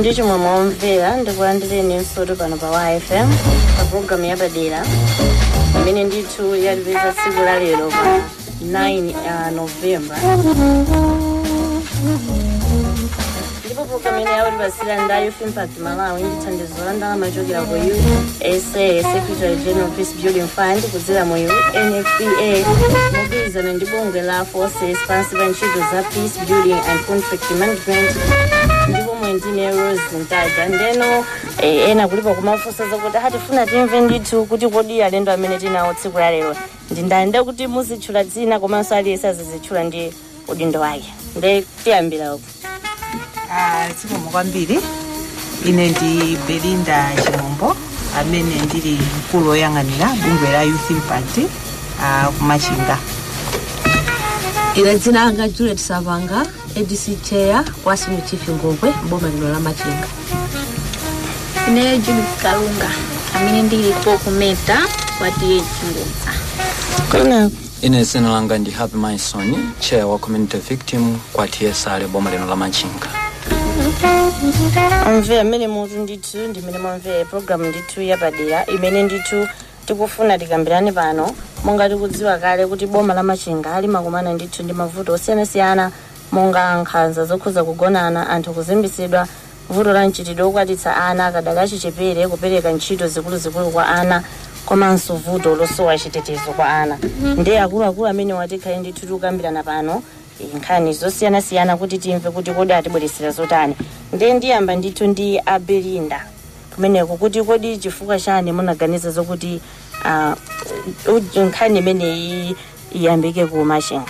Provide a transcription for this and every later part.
ndi chimwemwe omvera ndikulandireni nsoto pano pa yfm pa programu yapadera imene ndithu yalipeza tsiku la lero pa 9 uh, novemba ndipo programu ine yaulipasira nda youth impact malawi ndi thandizo la ndalama yochokera ku usa secretary general peace building fund kudzera mu nfpa mogwirizana ndi bungwe la forces pansi pa ntchito za peace building and conflict management ndipo mwendine rose ntaja ndeno eh, ena kulipo kumafunsa zakuti hatifuna timve ndithu kuti kodi alendo amene tinawo tsiku la lero ndindande kuti muzitchula dzina komanso aliyense azizitchula ndi udindo wake nde tiyambira uku Ah, zikomo kwambiri ine ndi belinda chimombo amene ndili mkulu woyang'anira bungwe la youth impact ah, kumachinga ine dzina langa juliet savanga adc chair wa senior chief ngongwe boma lino la machinga ine judith kalunga amene ndilipo kumeta kwatiye chingudza kuna ine dzina langa ndi happy maison chair wa community victim kwa tsr boma lino la machinga amvera mmene mutu ndithu ndimene mwamvera programu ndithu yapadera imene ndithu tikufuna tikambirane pano monga tikudziwa kale kuti boma la machinga limakumana ndithu ndi mavuto osiyanasiyana monga nkhanza zokhuza kugonana anthu kuzimbisidwa vuto la mchitidwe wokwatitsa ana akadali achichepere kupereka ntchito zikuluzikulu kwa ana komanso vuto losowa chitetezo kwa ana ndi akuluakulu amene watikhale ndithu tikukambirana pano nkhani zosiyanasiyana kuti timve kuti kodi atibweresera zotani ndiye ndiyamba ndithu ndi abelinda kumeneko kuti kodi chifukwa chani munaganiza zokuti ah, u- nkhani imeneyi iyambike ku machinga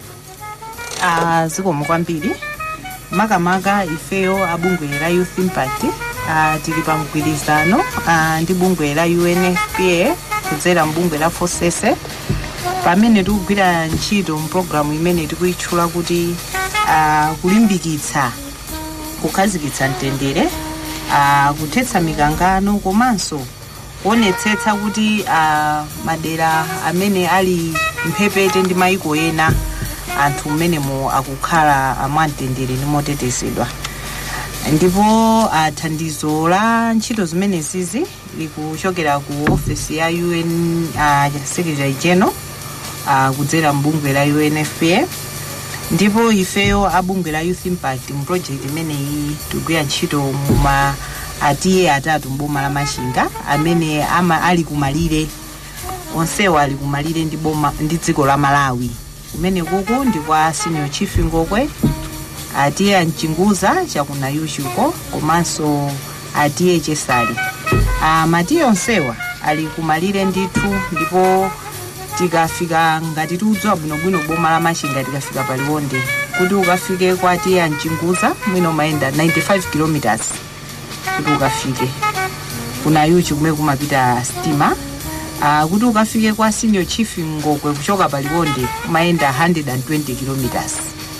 Ah, zikomo kwambiri makamaka ifeyo abungwe la youth impact ah, tili pa mgwirizano ah, ndi bungwe la unfpa kudzera mbungwe la fosese pamene tikugwira ntchito mpulogalamu imene tikuyitchula kuti ah, kulimbikitsa kukhazikitsa mtendere ah, kuthetsa mikangano komanso kuonetsetsa kuti ah, madera amene ali mphepete ndi mayiko ena anthu mmenemo akukhala mwamtendere ndi motetezedwa ndipo ah, thandizo la ntchito zimenezizi likuchokera ku ofesi ya un ah, secretary general ah, kudzera mbungwe la unfpa ndipo ifeyo abungwe la youth impact mu project imeneyi tikugwira ntchito muma atiye atatu mboma la machinga amene ama ali kumalire onsewo ali kumalire ndi boma ndi dziko la malawi kumene kuku ndi kwa senior chief ngokwe atiye amchinguza chakunayuchuko komanso atiye chesali ah, matiye onsewa ali kumalire ndithu ndipo tikafika ngati tiudziwa bwinobwino boma la machinga tikafika paliwonde kuti ukafike kwa atiye amchinguza mwina umayenda 95 kilometers kuti ukafike kuna yuchi kumene kumapita stima uh, kuti ukafike kwa senior chief ngokwe kuchoka paliwonde umayenda 120 kilometers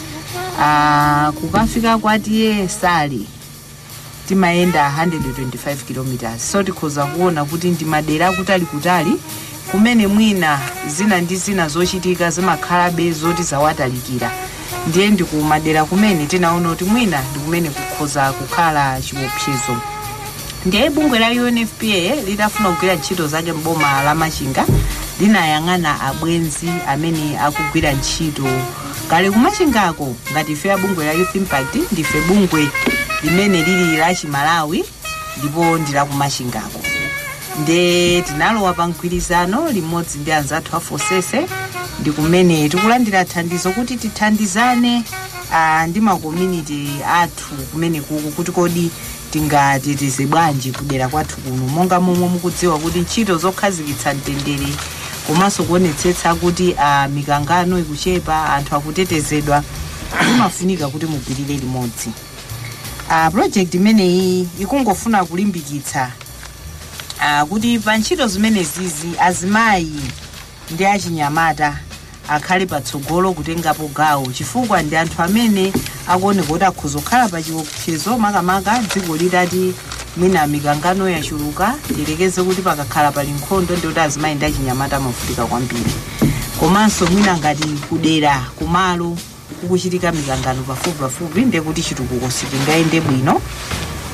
uh, kukafika kwa tiye sali timayenda 125 kilometers so tikhoza kuona kuti ndi madera akutali kutali kumene mwina zina ndi zina zochitika zimakhalabe zoti zawatalikira ndiye ndi kumadera kumene tinaona kuti mwina ndi kumene kukhoza kukhala chiopsezo ndiye bungwe la unfpa litafuna kugwira ntchito zake mboma la machinga linayang'ana abwenzi amene akugwira ntchito kale kumachingako ngati ife abungwe la youth impact ndife bungwe limene lili la chimalawi ndipo ndi la kumachingako nde tinalowa pa mgwirizano limodzi ndi anzathu a fosese ndi kumene tikulandira thandizo kuti tithandizane ah, ndi makomunity athu kumene kuku kuti kodi tingateteze bwanji kudera kwathu kuno monga momwe mukudziwa kuti ntchito zokhazikitsa mtendere komanso kuonetsetsa kuti ah, mikangano ikuchepa anthu akutetezedwa imafunika kuti mugwirire limodzi uh, project imeneyi ikungofuna kulimbikitsa uh, kuti pa ntchito zimenezizi azimayi ndi achinyamata akhale patsogolo kutengapo gawo chifukwa ndi anthu amene akuoneka kuti akhoza kukhala pa chiopsezo makamaka dziko litati mwina mikangano yachuluka tilekeze kuti pakakhala pali nkhondo ndi kuti azimayi ndi achinyamata amavutika kwambiri komanso mwina ngati kudera kumalo kukuchitika mikangano pafupi pafupi ndiye kuti chitukuko sichingayende bwino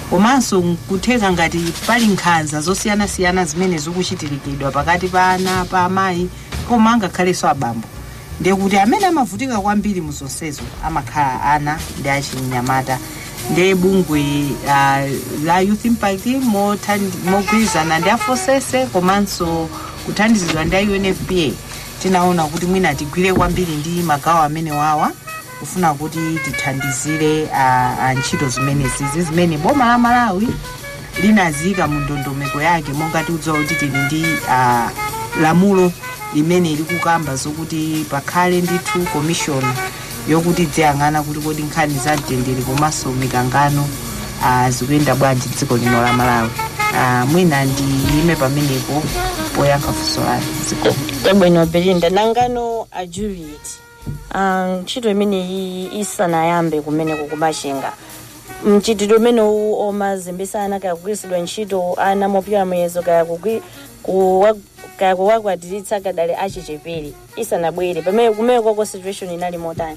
komanso kutheka ngati pali nkhanza zosiyanasiyana zimene zikuchitilikidwa pakati pa ana pa amayi koma angakhalenso abambo ndekuti amene amavutika kwambiri mu zonsezo amakhala ana ndi achinyamata ndi bungwe uh, la youth impact mothandi- mogwirizana ndi afosese komanso kuthandizidwa ndi a unfpa tinaona kuti mwina tigwire kwambiri ndi magawo amene wawa kufuna kuti tithandizire a, a ntchito zimenezi zimene boma la malawi linaziyika mu ndondomeko yake monga tikudziwa kuti tili ndi a, lamulo limene likukamba zokuti pakhale ndithu commission yokuti dziyang'ana kuti kodi nkhani za mtendere komanso mikangano ah, zikuyenda bwanji dziko lino la malawi Ah, mwina ndiyime pamenepo poyankha funso lanu dziko tabwino belinda nangano a juliet Ah, ntchito imeneyi isanayambe kumeneko kumachinga mchitidwe umenewu omazembesa ana kaya kugwiritsidwa ntchito ana mopita muyezo kaya kugwi- kuwa- kaya kuwakwatiritsa kadali achichepere isanabwere pamene kumeneko situation inali motani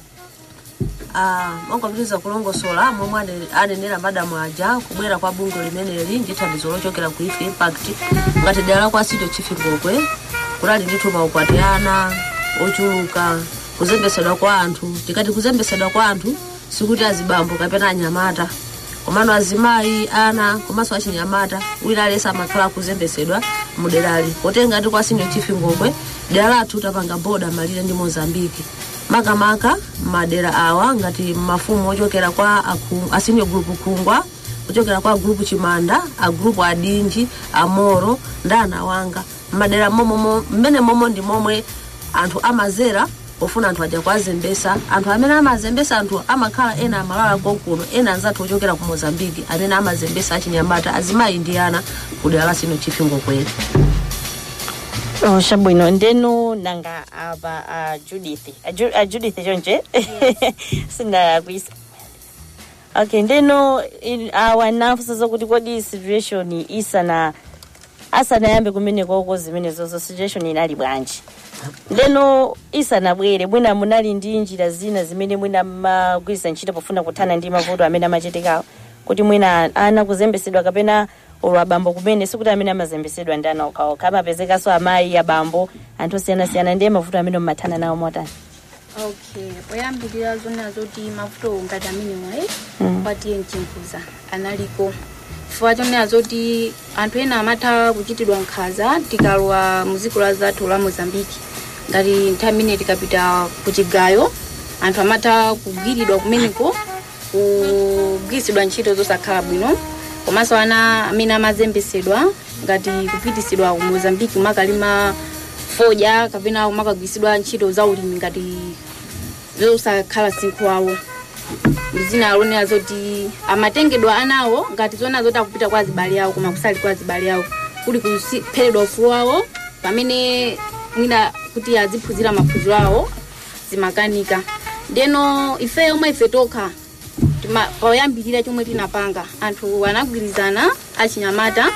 Ah, mangopitiriza kulongosola momwe ane- anenera madamu aja kubwera kwa bungwe limeneli ndi thandizo lochokera ku youth impact ngati dera la kwa sito chifingokwe kunali ndithu maukwati ana ochuluka kuzembesedwa kwa anthu tikati kuzembesedwa kwa anthu sikuti azibambo kapena anyamata komano azimayi ana komanso achinyamata wina aliyense amakhala akuzembesedwa muderali potenga ndi kwa senior chief ngokwe dera lathu tapanga boda malire ndi mozambiki makamaka madera awa ngati mafumu ochokera kwa aku- a senior group khungwa kuchokera kwa group chimanda a group adinji amoro ndi anawanga madera momomo mmene momo ndi momwe anthu amazera pofuna anthu aja kuazembesa anthu amene amazembesa anthu amakhala ena amalala konkuno ena anzathu ochokera ku mozambiki amene amazembesa achinyamata azimayi ndi ana kudera la sino chifingo kweli Oh, chabwino ndeno nanga apa a judith a, Ju, a judith chonje sindakuyisa okay ndeno in- awa nafusa zokuti kodi situation isana asanayambe kumenekoko zimenezozo situation inali bwanji ndeno isanabwere mwina munali ndi njira zina zimene mwina mmagwiritsa ntchito pofuna kuthana ndi mavuto amene amachitikawo kuti mwina ana kuzembesedwa kapena olo abambo kumene sikuti amene amazembesedwa ndi ana okhaokha amapezekanso amayi abambo anthu osiyanasiyana ndiye mavuto amene mmathana nawo motani okay poyambirira zona zoti mavuto ngati amenewayi kwatiye mchimbuza analiko chifukwa chonena zoti anthu ena amatha kuchitidwa nkhanza tikalowa muziko la zathu la mozambiki ngati nthawi imene tikapita ku chigayo anthu amatha kugwiridwa kumeneko kugwiritsidwa ntchito zosakhala bwino komanso ana amene amazembesedwa ngati kupitisidwa ku mozambiki kumakalima fodya kapena kumakagwiritsidwa ntchito za ulimi ngati zosakhala sinkhu wawo zina alonera zoti amatengedwa anawo ngati zona zoti akupita kwa azibale awo koma kusali kwa azibale awo kuli kupheredwa ufulu wawo pamene mwina kuti aziphunzira maphunziro awo zimakanika ndeno ife omwe ife tokha tima- poyambirira chomwe tinapanga anthu anagwirizana achinyamata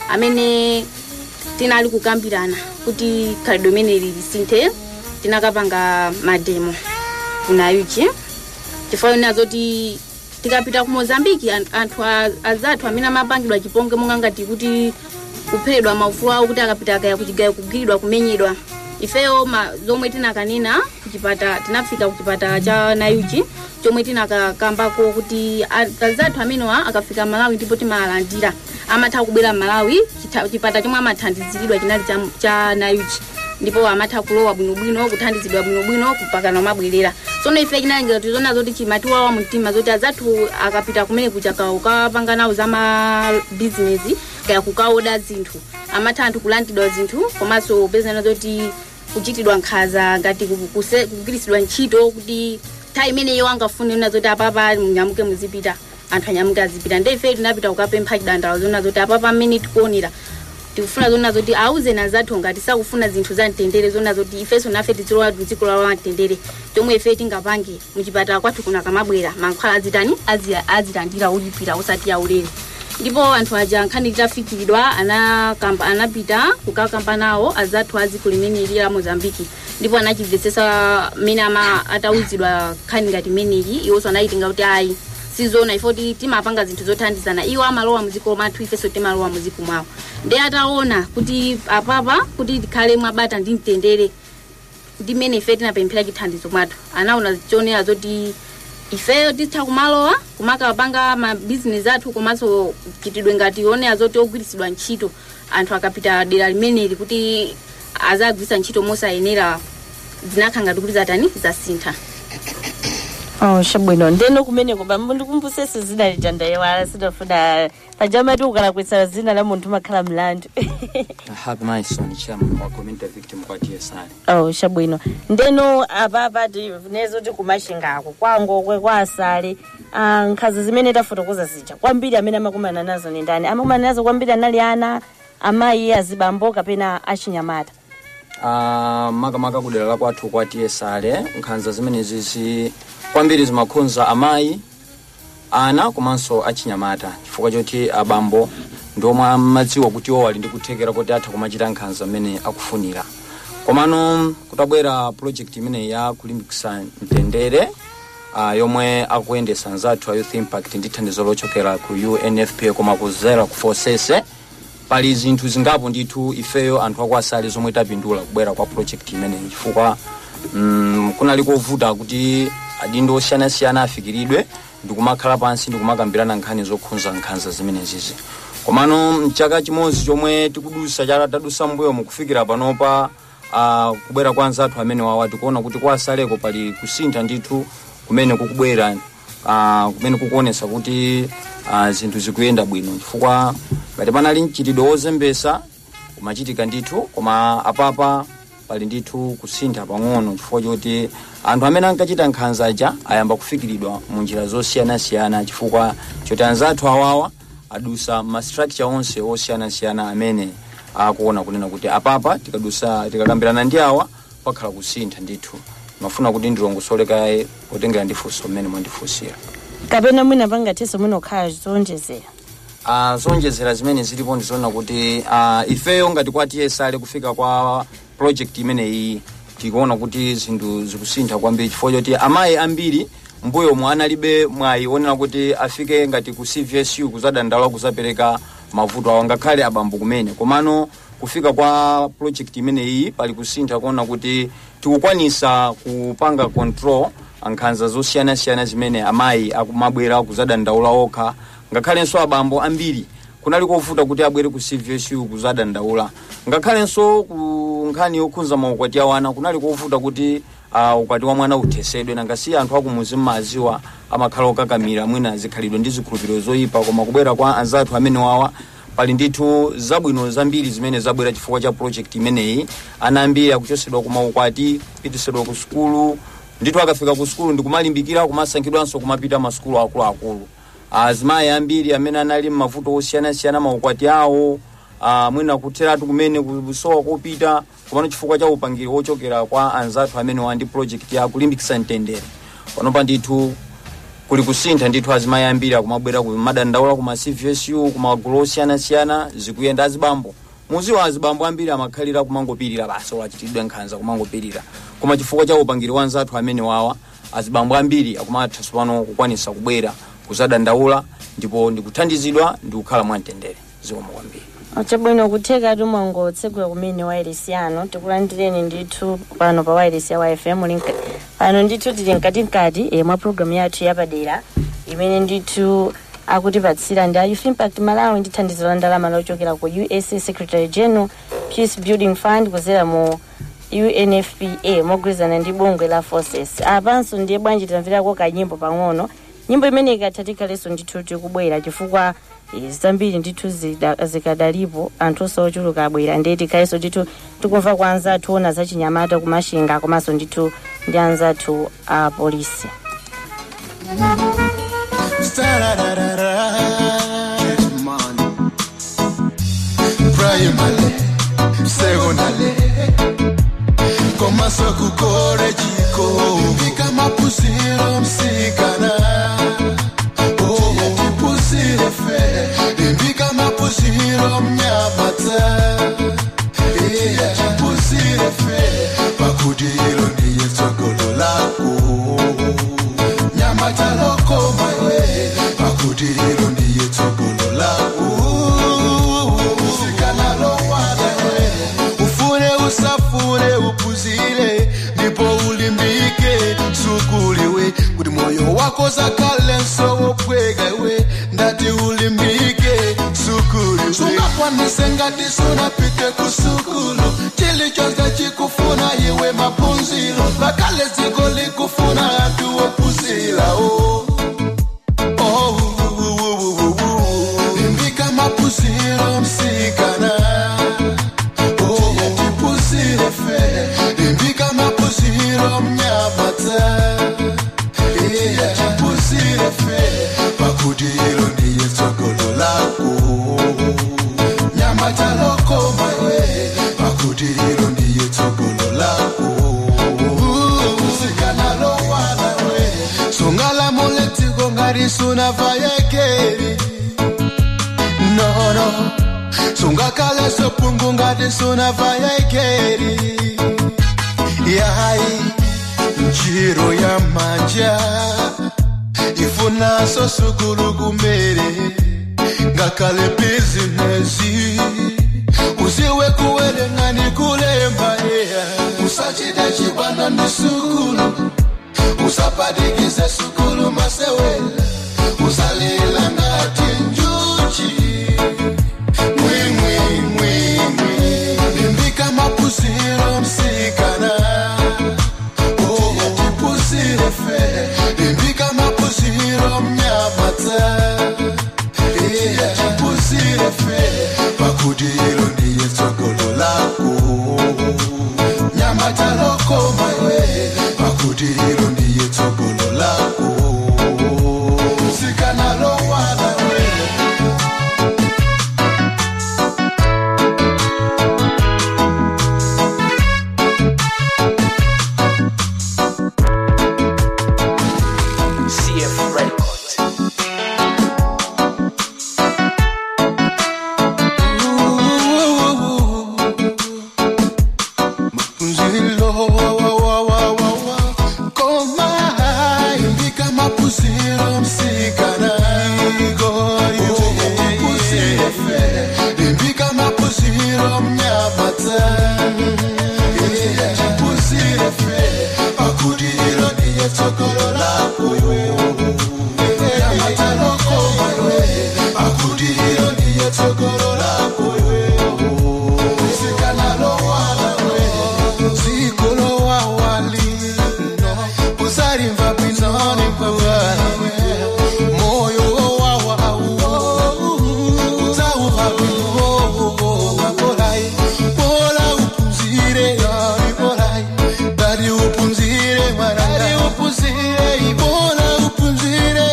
amene tinali kukambirana kuti khalidwe limeneli lisinthe tinakapanga mademo kunayuchi chifukwa chonena zoti tikapita ku mozambiki an- anthu a- azathu amene amapangidwa chiponge monga ngati kuti kupheredwa maufulu awo kuti akapita akaya kuchigayo kugwiridwa kumenyedwa ifeyo ma, zomwe tinakanena kuchipata tinafika kuchipata cha nayuchi chomwe tinakakambako kuti a- azathu amenewa akafika malawi ndipo timalandira amatha kubwera malawi chita- chipata chomwe amathandiziridwa chinali cha, cha nayuchi ndipo amatha kulowa bwinobwino kuthandizidwa bwinobwino kupakana mabwerera tsono ife chinalengera tizona zoti chimatiwawa mumtima zoti azathu akapita kumene kuja ukapanga nawo za mabizinesi kaya kukaoda zinthu amatha anthu kulandidwa zinthu komanso pezana zoti kuchitidwa nkhaza ngati ku- kuse- kugwiritsidwa ntchito kuti nthawi imeneyo angafune na zoti apapa munyamuke muzipita anthu anyamuke azipita ndi ife tinapita kukapempha chidandalo zona zoti apapa mmene tikuonera tikufuna zona zoti auze na zathu ngati sakufuna zinthu za mtendere zona zoti ifenso nafe tizilowa mdziko lawo la mtendere chomwe ife tingapange muchipatala kwathu kuna kamabwera mankhwala azitani azi- azilandira ulipira usati aulere ndipo anthu aja nkhani litafikiridwa anakamba anapita kukakamba nawo azathu a dziko limeneli la mozambiki ndipo anachimvetsesa mmene ama atawuzidwa nkhani ngati imeneyi iwonso anayitinga kuti ayi sizona ifoti timapanga zinthu zothandizana iwo amalowa muziko mathu ifenso timalowa muziko mwawo ndi ataona kuti apapa kuti tikhale mwabata ndi mtendere ndimene ife tinapemphera chithandizo mwathu anaona chionera zoti ifeyo titha kumalowa kumakapanga mabizinesi athu komanso chitidwe ngati onera zoti ogwiritsidwa ntchito anthu akapita dera limeneli kuti azagwiritsa ntchito mosayenera zinakhala ngati kuti zatani zasintha oh shabwino ndeno kumeneko bambo ndikumbusese zina lijandayewala sidafuna pajamati ukalakwitsa zina la munthu makhala mlandu happy maison chairman wa community victim kwa tsr oh shabwino ndeno apapa tinezo tikumashingako kwangokwe kwa asale ah, nkhaza zimene tafotokoza zija kwambiri amene amakumana nazo ni ndani amakumana nazo kwambiri anali ana amayi azibambo kapena achinyamata Ah, makamaka kudera la kwathu kwa tsr nkhanza zimenezi zi kwambiri zimakhudza amayi ana komanso achinyamata chifukwa choti abambo ndiomwe amadziwa kuti iwo ali ndi kuthekera kuti atha kumachita nkhanza mmene akufunira komano kutabwera project imeneyi ya kulimbikitsa mtendere uh, yomwe akuyendesa nzathu a youth impact ndi thandizo lochokera ku unfpa koma kuzera ku forsese pali zinthu zingapo ndithu ifeyo anthu akuasali zomwe tapindula kubwera kwa project imeneyi chifukwa mm, kunali kovuta kuti adindo osiyanasiyana afikiridwe ndikumakhala pansi ndikumakambirana nkhani zokhudza nkhanza zimenezizi komano mchaka chimodzi chomwe tikudusa chaka tadusa mbuyo mukufikira panopa uh, kubwera kwa anzathu amene wawa tikuona kuti kwa asaleko pali kusintha ndithu kumene kukubwera uh, kumene kukuonesa kuti uh, zinthu zikuyenda bwino chifukwa ngati panali mchitidwe wozembesa umachitika ndithu koma apapa pali ndithu kusintha pang'ono chifukwa choti anthu amene ankachita nkhanza aja ayamba kufikiridwa mu njira zosiyanasiyana chifukwa choti anzathu awawa adusa ma structure onse osiyanasiyana amene akuona kunena kuti apapa tikadusa tikakambirana ndi awa pakhala kusintha ndithu mafuna kuti ndilongosole kaye potengera ndifunso mmene mwandifunsira kapena mwina pangathenso mwinokhala zonjezera uh, zonjezera zimene zilipo ndizoona kuti uh, ifeyo ngati kwa tsr kufika kwa project imeneyi tikuona kuti zinthu zikusintha kwambiri chifukwa choti amayi ambiri mbuyo mwe analibe mwayi onena kuti afike ngati ku cvsu kuzadandaula kuzapereka mavuto awo ngakhale abambo kumene komano kufika kwa project imeneyi pali kusintha kuona kuti tikukwanisa kupanga control nkhanza zosiyanasiyana zimene amayi akumabwera kuzadandaula okha ngakhalenso abambo ambiri kunali kovuta kuti abwere ku cvsu kuzadandaula ngakhalenso ku nkhani yokhudza maukwati awo ana kunali kovuta kuti uh, ukwati wa mwana uthesedwe nangasi anthu akumuzi mmaziwa amakhala okakamira mwina zikhalidwe ndi zikhulupiriro zoyipa koma kubwera kwa anzathu amene wawa pali ndithu zabwino zambiri zimene zabwera chifukwa cha project imeneyi ana ambiri akuchosedwa ku maukwati kupitisidwa ku sukulu ndithu akafika ku sukulu ndikumalimbikira kumasankhidwanso kumapita masukulu akuluakulu azimayi ambiri amene anali mmavuto osiyanasiyana maukwati awo uh, mwina kutheratu kumene kusowa kopita komano chifukwa cha upangiri wochokera kwa anzathu amene wandi project ya kulimbikitsa mtendere panopa ndithu kuli kusintha ndithu azimayi ambiri akumabwera kumadandaula kuma cvsu kumagulu osiyanasiyana zikuyenda azibambo muziwa azibambo ambiri amakhalira kumangopirira basi olachitidwe nkhanza kumangopirira koma chifukwa cha upangiri wa anzathu amene wawa azibambo ambiri akumatha tsopano kukwanisa kubwera kuzadandaula ndipo ndikuthandizidwa ndikukhala mwamtendere zikomo kwambiri chabwino kutheka tumwangotsegula kumene wairesi yanu tikulandireni ndithu pano pa wairesi ya yfm link pano ndithu tili mkatikati e, mwa programu yathu yapadera imene ndithu akutipatsira ndi a youth impact malawi ndi thandizo la ndalama lochokera ku usa secretary general peace building fund kuzera mu unfpa mogwirizana ndi bungwe la forces apanso ndiye bwanji tamverako kanyimbo pang'ono nyimbo imene ikatha tikhalenso ndithu tikubwera chifukwa eh, zambiri ndithu zida- zikadalipo anthu osochuluka abwera ndiye tikhalenso ndithu tikumva kwa anzathu ona zachinyamata kumashinga komanso ndithu ndi anzathu a polisi primary secondary komaso kukore jiko mbika mapusiro msikana Oh, tipusire fe mbika mapusiro mnyamata iya tipusire fe pakudiro niye tsogolo lako nyamata loko maiwe uzakhalenso wopweka iwe ndati ulimbike sukulu sungakwanise ngati sunapite kusukulu chilichonse chikufuna iwe maphunziro ngakhale dziko likufuna anthu wophunzira o Oh, uh, uh, uh, uh, uh. limbika maphunziro msikana Oh, tiphunzire fe limbika maphunziro mnyamata iya tiphunzire fe pakuti ilo ndiye tsogolo lako nyamata lokoma iwe pakuti ilo ndiye tsogolo lako msikana lowala we sungalamule dziko ngati sunavayekeri nono sungakhale sopungu ngati sunavayekeri yayi njiro ya manja ifunanso sukulu kumere ngakhale bizinesi uziwe kuwerengani kulemba eya usachite chibwana ndi sukulu usapadikize sukulu masewela usalila ngati njuchi mwimwimwimwi limbika maphunziro msikana Oh, tiphunzire fe limbika maphunziro mnyamata iya tiphunzire fe pakuti ilo ndiye tsogolo lako nyamata lokoma iwe pakuti ilo ndiye tsogolo lako msikana lowala we CF Records. Mapuzilo wa wa wa wa wa wa koma imbika mapuzilo msikana mapuzilo fe imbika mapuzilo mnyamata iya mapuzilo fe akudilo niye tsogolo lako nyamata lokoma iwe akudilo niye tsogolo lako msikana lowala we zikolo wawali no usalimva pinoni pawawe moyo wawawu utauva pinovo wakolai bola upunzire ari bolai dari upunzire mwana dari upunzire bola upunzire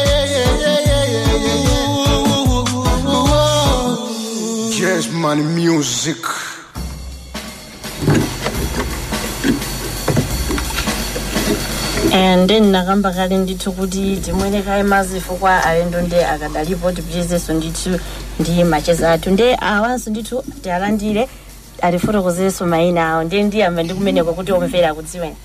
Yes, man, music. and then nakamba kale ndithu kuti timwerekaye mazifo kwa alendo nde akadalipo tipitizenso ndithu ndi macheza athu nde awanso ndithu tialandire atifotokozerenso mayina awo ndiye ndiyamba ndikumeneko kuti omvera akudziweni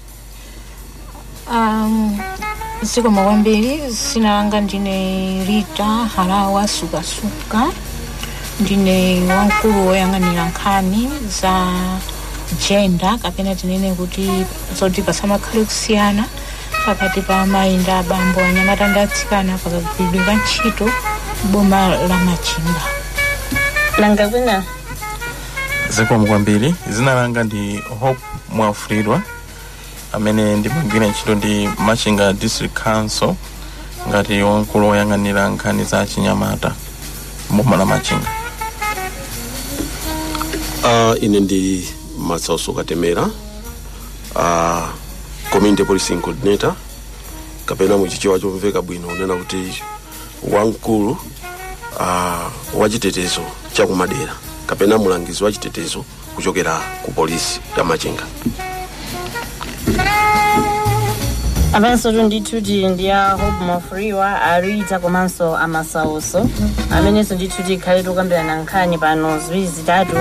Um, zikomo kwambiri zina langa ndine rita halawa sukasuka ndine wamkulu woyang'anira nkhani za gender kapena tinene kuti zoti pasamakhale kusiyana pakati pa amayi ndi abambo anyamata ndi atsikana pakagwiridwe ka ntchito boma la machinga nanga kwina zikomo kwambiri zina langa ndi hope mwafulidwa amene ndimagwira ntchito ndi machinga district council ngati wamkulu woyang'anira nkhani za chinyamata boma la machinga uh, ine ndi matsauso katemera uh, community policing coordinator kapena muchichewa chomveka bwino unena kuti wamkulu uh, wachitetezo chakumadera kapena mulangizi wa chitetezo kuchokera ku polisi ya machinga apanso tu ndithu tili ndi a hope mwafulidwa arita komanso amasauso amenenso ndithu tikhale tukambirana nkhani pano ziwiri zitatu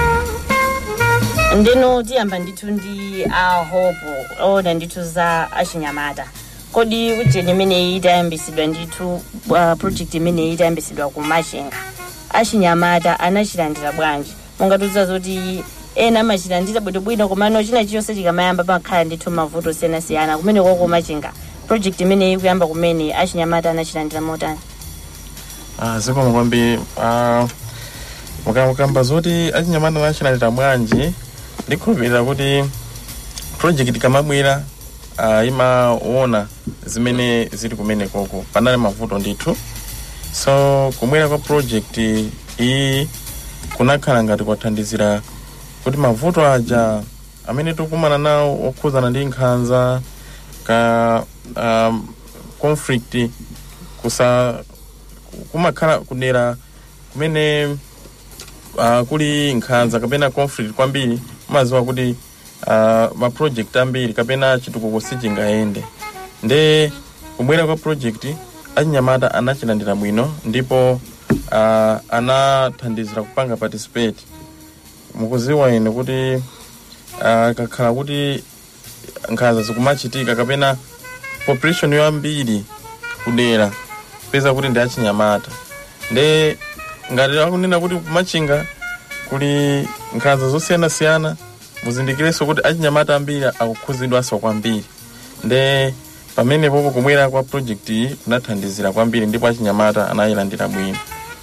ndeno tiyamba ndithu ndi a hope oda ndithu za achinyamata kodi ujeni imeneyi itayambisidwa ndithu uh, project imeneyi itayambisidwa ku machinga achinyamata anachilandira bwanji mungatiuza zoti ena amachilandira bwinobwino komano china chilichonse chikamayamba pamakhala ndithu mavuto osiyanasiyana kumene koko machinga project imeneyi kuyamba kumene achinyamata anachilandira motani Ah, zikomo kwambiri Ah, mukamukamba zoti achinyamata anachilandira bwanji ndikhulupirira kuti project kamabwera uh, imaona zimene zili kumene koko panali mavuto ndithu so kubwera kwa project iyi kunakhala ngati kwathandizira kuti mavuto aja amene tikumana nawo okhuzana ndi nkhanza ka um, conflict kusa kumakhala kudera kumene uh, kuli nkhanza kapena conflict kwambiri umaziwa kuti uh, ma project ambiri kapena chitukuko sichingayende nde kubwera kwa project achinyamata anachilandira bwino ndipo uh, anathandizira kupanga participate mukuziwa ine kuti uh, kakhala kuti nkhanza zikumachitika kapena population yambiri kudera peza kuti ndi achinyamata nde ngati akunena kuti kumachinga kuli nkhanza zosiyanasiyana muzindikirenso kuti achinyamata ambiri akukhuzidwanso kwambiri nde pamene popo kubwera kwa project iyi kunathandizira kwambiri ndipo achinyamata anayilandira bwino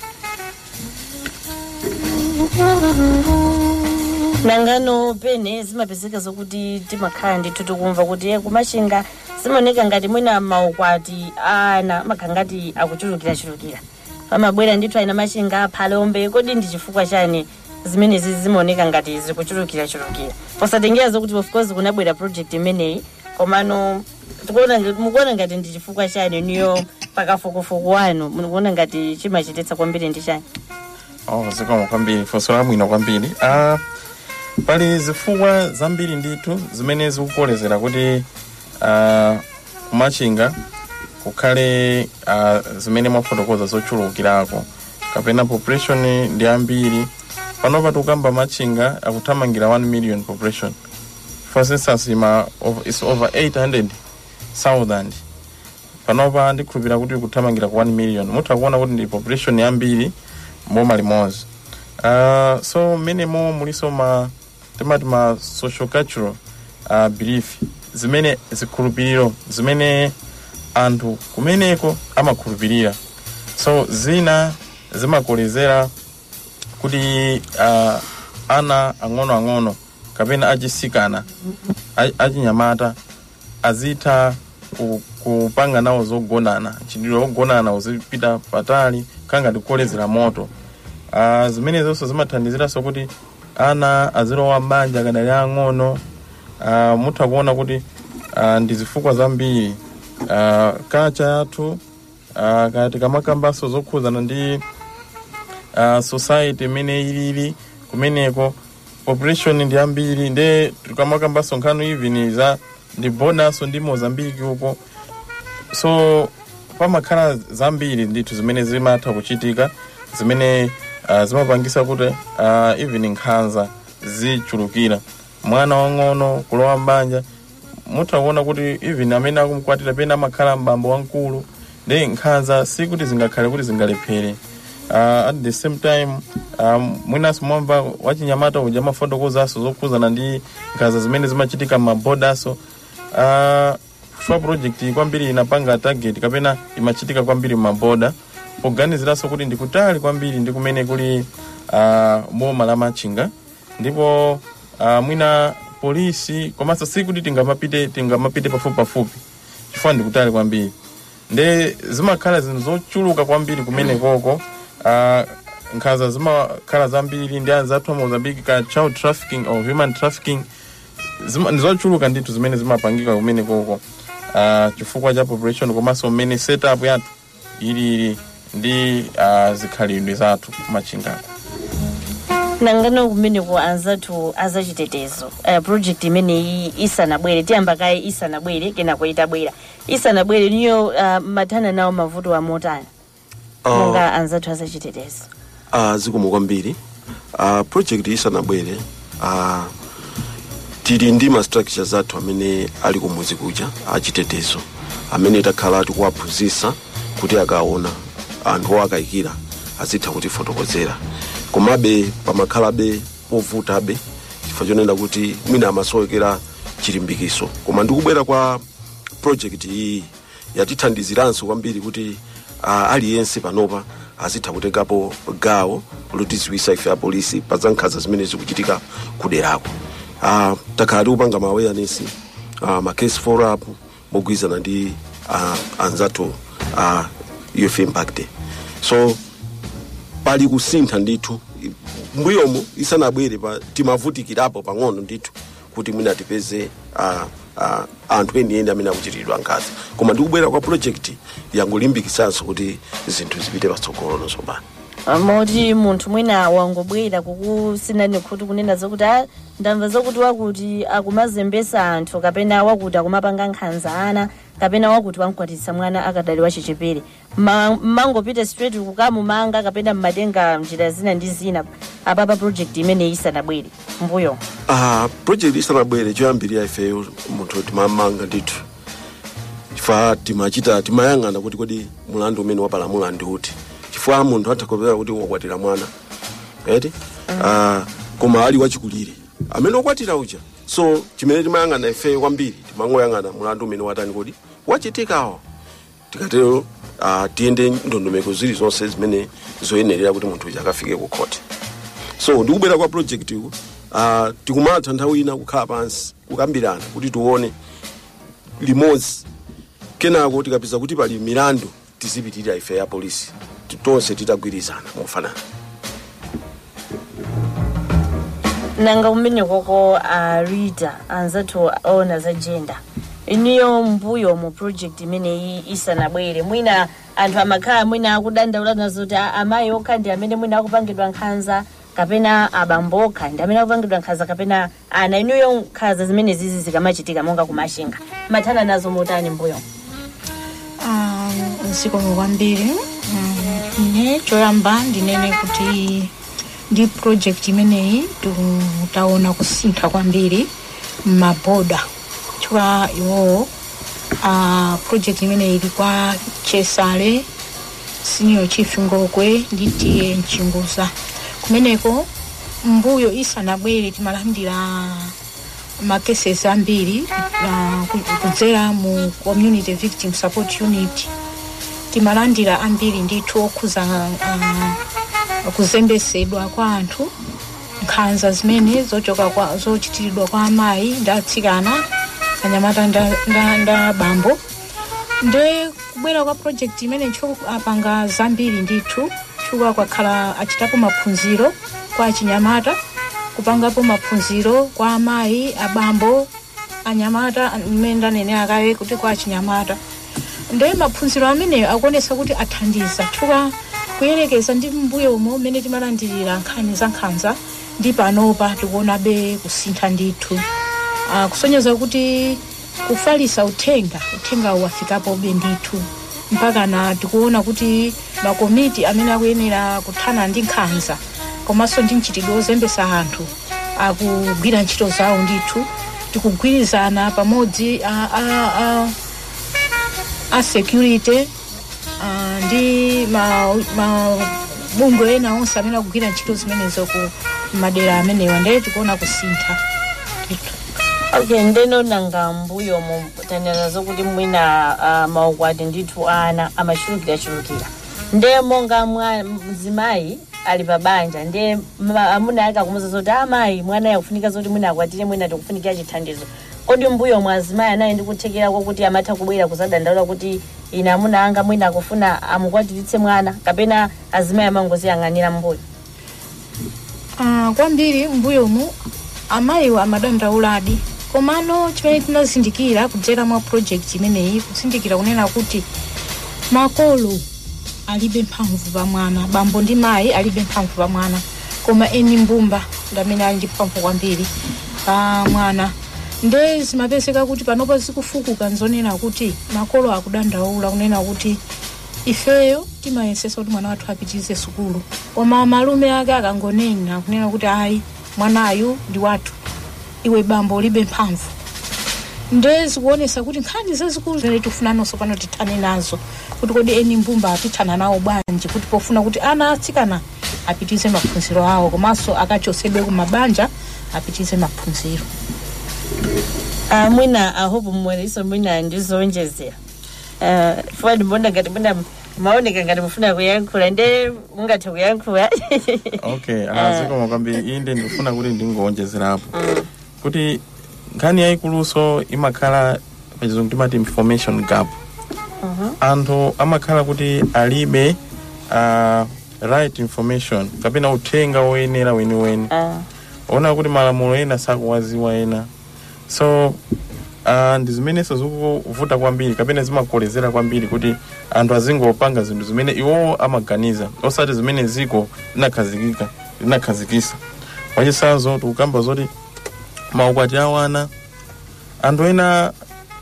nangano pene zimapezeka zokuti timakhala ndithu tikumva kuti eh, kumachinga zimaoneka ngati mwina maukwati ana amakhala ngati akuchulukirachulukira pamabwera ndithu ayina machinga aphalombe kodi ndi chifukwa chani zimenezi zimaoneka ngati zikuchulukirachulukira posatengera zokuti of course kunabwera project imeneyi komano tikuona ngati- mukuona ngati ndi chifukwa chani niyo pakafukufuku wanu mukuona ngati chimachititsa kwambiri ndi chani oh, zikomo kwambiri funso labwino kwambiri ah, pali zifukwa zambiri ndithu zimene zikukolezera kuti ah, kumachinga kukhale ah, zimene mwafotokoza zochulukirako kapena population ndi ambiri panopa tikukamba machinga akuthamangira 1 million population for instance ima over, is over 800,000 panopa ndikhulupirira kuti kuthamangira ku 1 million mutha kuona kuti ndi population yambiri mboma limodzi uh, so mmenemo muliso ma timati ma social cultural uh, belief zimene zikhulupiriro zimene anthu kumeneko amakhulupirira so zina zimakolezera kuti uh, ana ang'onoang'ono kapena achisikana a- achinyamata azitha ku- kupanga nawo zogonana chidiro ogonana uzipita patali kangati kukolezera moto uh, zimene zonso zimathandiziranso kuti ana azilowa m'banja akadali ang'ono uh, mutha kuona kuti uh, ndi zifukwa zambiri uh, kacha yathu uh, kati kamakambanso zokhuzana ndi uh, society imene ilili kumeneko population ndi ambiri nde tikamakambanso nkhani even za ndi bonaso ndi mozambiki uko so pamakhala zambiri ndithu zimene zimatha kuchitika zimene uh, zimapangisa kuti uh, even nkhanza zichulukira mwana wang'ono kulowa mbanja mutha kuona kuti even amene akumkwatira pena amakhala mbambo wamkulu ndi nkhanza sikuti zingakhale kuti zingalephere uh, at the same time um, mwinaso mwamva wachinyamata uja mafotokozaso zokhuzana ndi nkhanza zimene zimachitika m'mabodaso uh, chifukwa project kwambiri inapanga target kapena imachitika kwambiri m'maboda poganiziranso kuti ndikutali kwambiri ndi kumene kuli uh, boma la machinga ndipo uh, mwina polisi komanso sikuti tingamapite tingamapite pafupi pafupi chifukwa ndikutali kwambiri nde zimakhala zinthu zochuluka kwambiri kumene koko uh, nkhanza zimakhala zambiri ndi anzathu a mozambiki ka child trafficking or human trafficking zima- ndi zochuluka ndithu zimene zimapangika kumene koko uh, chifukwa cha population komanso mmene setup yathu ilili ndi uh, zikhalidwe zathu kumachingako nangano kumeneko anzathu azachitetezo uh, project imeneyi isanabwere tiyamba kaye isanabwere kenako itabwera isanabwere niyo uh, mathana nawo mavuto amotani Ah. monga anzathu azachitetezo uh, zikomo kwambiri uh, project isanabwere uh, tili ndi ma structures athu amene ali kumuzi kuja achitetezo amene takhala tikuwaphunzitsa kuti akaona anthu owakayikira azitha kutifotokozera komabe pamakhalabe povutabe chifukwa chonena kuti mwina amasowekera chilimbikiso koma ndikubwera kwa project iyi yatithandiziranso kwambiri kuti uh, aliyense panopa azitha kutengapo gawo lotiziwisa ife apolisi pa za nkhanza zimene zikuchitika kuderako uh, takhala tikupanga ma awareness uh, ma case follow up mogwirizana ndi uh, anzathu uh, youth impact so pali kusintha ndithu mbuyomo isanabwere pa timavutikirapo pang'ono ndithu kuti mwina tipeze uh, uh, anthu enieni amene akuchitiridwa nkhanza koma ndikubwera kwa project yangolimbikisanso kuti zinthu zipite patsogolo nosopano moti munthu mwina wangobwera kukusinani kuti kunena zokuti "Ah, ndamva zokuti wakuti akumazembesa anthu kapena wakuti akumapanga nkhanza ana kapena wakuti wankwatitsa mwana akadali wachichepere Ma- mmangopita straight kukamumanga kapena mmatenga njira zina ndi zina apapa project imeneyi isanabwere mbuyo uh, project isanabwere choyambirira ifeyo munthu timamanga ndithu chifukwa timachita timayang'ana kuti kodi mulandu umene wapalamula ndi uti chifukwa munthu athakopera kuti wakwatira mwana eti uh, koma ali wachikulire amene wakwatira uja so chimene timayang'ana ifeyo kwambiri timangoyang'ana mulandu umene watani kodi wachitikawo tikatero uh, tiyende ndondomeko zili zonse zimene zoyenerera kuti munthu uja akafike ku court so ndikubwera kwa project iku uh, tikumatha nthawi ina kukhala pansi kukambirana kuti tione limodzi kenako tikapeza kuti pali milandu tizipitirira ife ya polisi Ti- tonse titagwirizana mofanana nanga kumene koko a rita anzathu ona za gender iniyo mbuyo mu project imeneyi isanabwere mwina anthu amakhala mwina akudandaula nazo kuti "Ah, amayi okha ndi amene mwina akupangidwa nkhanza kapena abambo okha ndi amene akupangidwa nkhanza kapena ana iniyo nkhanza zimene zizi zikamachitika monga kumashinga mathana nazo motani mbuyo Ah, zikomo kwambiri Mm, ine choyamba ndinene kuti ndi project imeneyi titaona kusintha kwambiri m'maboda chifukwa iwowo ah, project imeneyi ili kwa chesale senior chief ngokwe ndi tiye mchinguza kumeneko mbuyo isanabwere timalandira makeses ambiri uh, kudzera mu community victim support unit timalandira ambiri ndithu okhuza uh, kuzembesedwa kwa anthu nkhanza zimene zochoka kwa zochitiridwa kwa amayi ndi atsikana anyamata nda, nda, nda bambo nde kubwera kwa project imene ntcho apanga zambiri ndithu chifukwa kwakhala achitapo maphunziro kwa achinyamata kupangapo maphunziro kwa amayi abambo anyamata mmene ndanene akaye kuti kwa achinyamata nde maphunziro ameneyo akuonesa kuti athandiza chifukwa kuyerekeza ndi mbuyo umo umene timalandirira nkhani za nkhanza ndi panopa tikuonabe kusintha ndithu uh, kusonyeza kuti kufalisa uthenga uthenga wafikapobe ndithu mpaka na tikuona kuti makomiti amene akuyenera kuthana ndi nkhanza komanso ndi mchitidwe ozembesa anthu akugwira ntchito zawo ndithu tikugwirizana pamodzi a, a, a, a security uh, ndi mabungwe ma, ena onse amene akugwira ntchito zimenezo ku madera amenewa ndee tikuona kusintha ndithu okay ndeno nanga mbuyo mu tanena zokuti mwina uh, maukwati ndithu ana amachulukirachulukira nde monga mwa mzimayi ali pabanja nde ma- amuna ake akumuza zoti amayi mwana yakufunika zoti mwina akwatire mwina tikufunikira chithandizo kodi mbuyo mwa azimayi anayi ndikuthekera kwakuti amatha kubwera kuzadandaula kuti ine amuna anga mwina akufuna amukwatiritse mwana kapena azimayi amangoziyang'anira mbuyo uh, kwambiri mbuyomu amayiwo amadandauladi komano chimene tinazindikira kudzera mwa project imeneyi kuzindikira kunena kuti makolo alibe mphamvu pa mwana bambo ndi mayi alibe mphamvu pa mwana koma eni mbumba ndamene ali ndi mphamvu kwambiri pa mwana nde zimapezeka kuti panopo zikufukuka nzonena kuti makolo akudandaula kunena kuti ifeyo timayesesa kuti mwana wathu apitirize sukulu koma malume ake akangonena kunena kuti ayi mwanayu ndi wathu iwe bambo ulibe mphamvu nde zikuonesa kuti nkhani zazikulu zimene tikufuna nonso pano tithane nazo kuti kodi eni mbumba atithana nawo bwanji kuti pofuna kuti ana atsikana apitirize maphunziro awo komanso akachosedwe ku mabanja apitirize maphunziro uh, mwina ahope mmwereso mwina ndizowonjezera Eh, fuwa ndimbona ngati mwina maoneka ngati mufuna kuyankhula nde mungathe kuyankhula okay azikoma kwambiri inde ndikufuna kuti ndingowonjezerapo kuti nkhani yayikuluso imakhala pachizungu timati information gap anthu amakhala kuti alibe uh, right information kapena uthenga woyenera weniweni ona kuti malamulo ena sakuwaziwa ena so uh, ndi zimenenso zikuvuta kwambiri kapena zimakolezera kwambiri kuti anthu azingopanga zinthu zimene iwowo amaganiza osati zimene ziko linakhazikika linakhazikisa wachisanzo tikukamba zoti maukwati awana anthu ena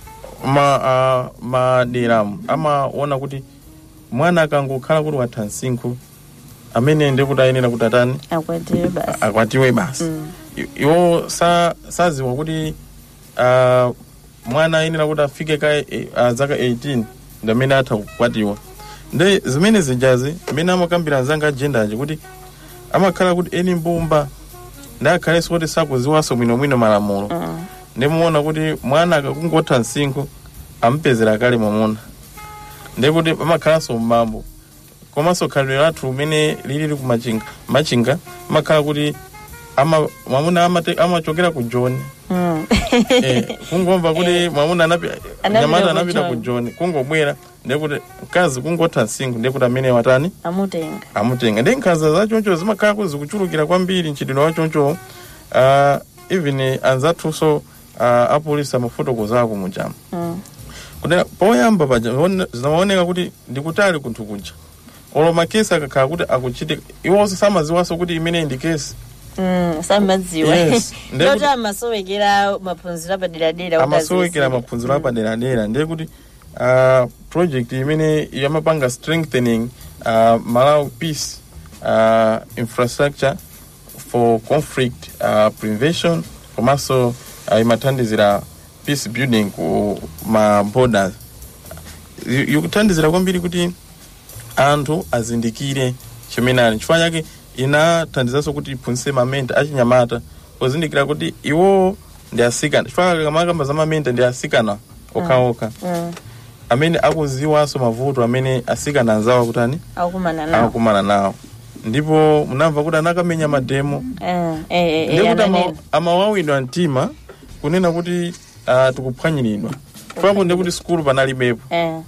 ma, uh, maderamu amaona kuti mwana akangokhala kuti watha msinkhu amene ndikuti ayenera kuti atani akwatiwe basi akwatiwe basi I- iwo sa- saziwa kuti uh, mwana ayenera kuti afike ka eh, uh, zaka 18 ndamene atha kukwatiwa nde zimene zijazi mmene amakambira anzanga ajendaji kuti amakhala kuti eni mbumba ndakhalenso kuti sakuziwanso bwinobwino malamulo ndimuona kuti mwana akakungotha msinkhu amupezera kale mwamuna ndekuti amakhalanso mmambo komanso khalidwe lathu limene lili kumachinga machinga amakhala kuti ama mwamuna amate- amachokera ku joni eh, kungomva kuti mwamuna anapi- Anapita nyamata ku anapita ku John. joni kungobwera ndekuti mkazi kungotha msinkhu ndekuti amene watani amutenga amutenga ndi nkhanza zachoncho zimakhala kuti zikuchulukira kwambiri mchitidwe wachoncho uh, even anzathunso uh, apolisi amafotokozako mujama Mm. kunena poyamba paja one- zinaoneka kuti ndikutali kunthu kuja olo makesi akakhala kuti akuchitika iwonso samaziwanso kuti imene ndi kesi Mm, samadziwa Yes. Ndekuti- ndoti amasowekera maphunziro apaderadera kuti amasowekera azizire. maphunziro apaderadera ndiye kuti uh, project imene yamapanga strengthening uh, malawi peace uh, infrastructure for conflict uh, prevention komanso uh, imathandizira peace building ku ma borders I- ikuthandizira kwambiri kuti anthu azindikire chimene ali chifukwa chake inathandizanso kuti iphunzitse mamenta achinyamata pozindikira kuti iwo ndi asikana chifukwa kamakamba za mamenta ndi asikana okhaokha Mm, amene akuziwanso mavuto amene asikana anzawo kutani akukumana nawo akukumana nawo ndipo munamva kuti anakamenya mademo Eh, eh, eh, ndiye eh, kuti ama- ananena. amawawidwa mtima kunena kuti uh, tikuphwanyiridwa chifukwapo ndiye kuti sukulu panalibepo Eh,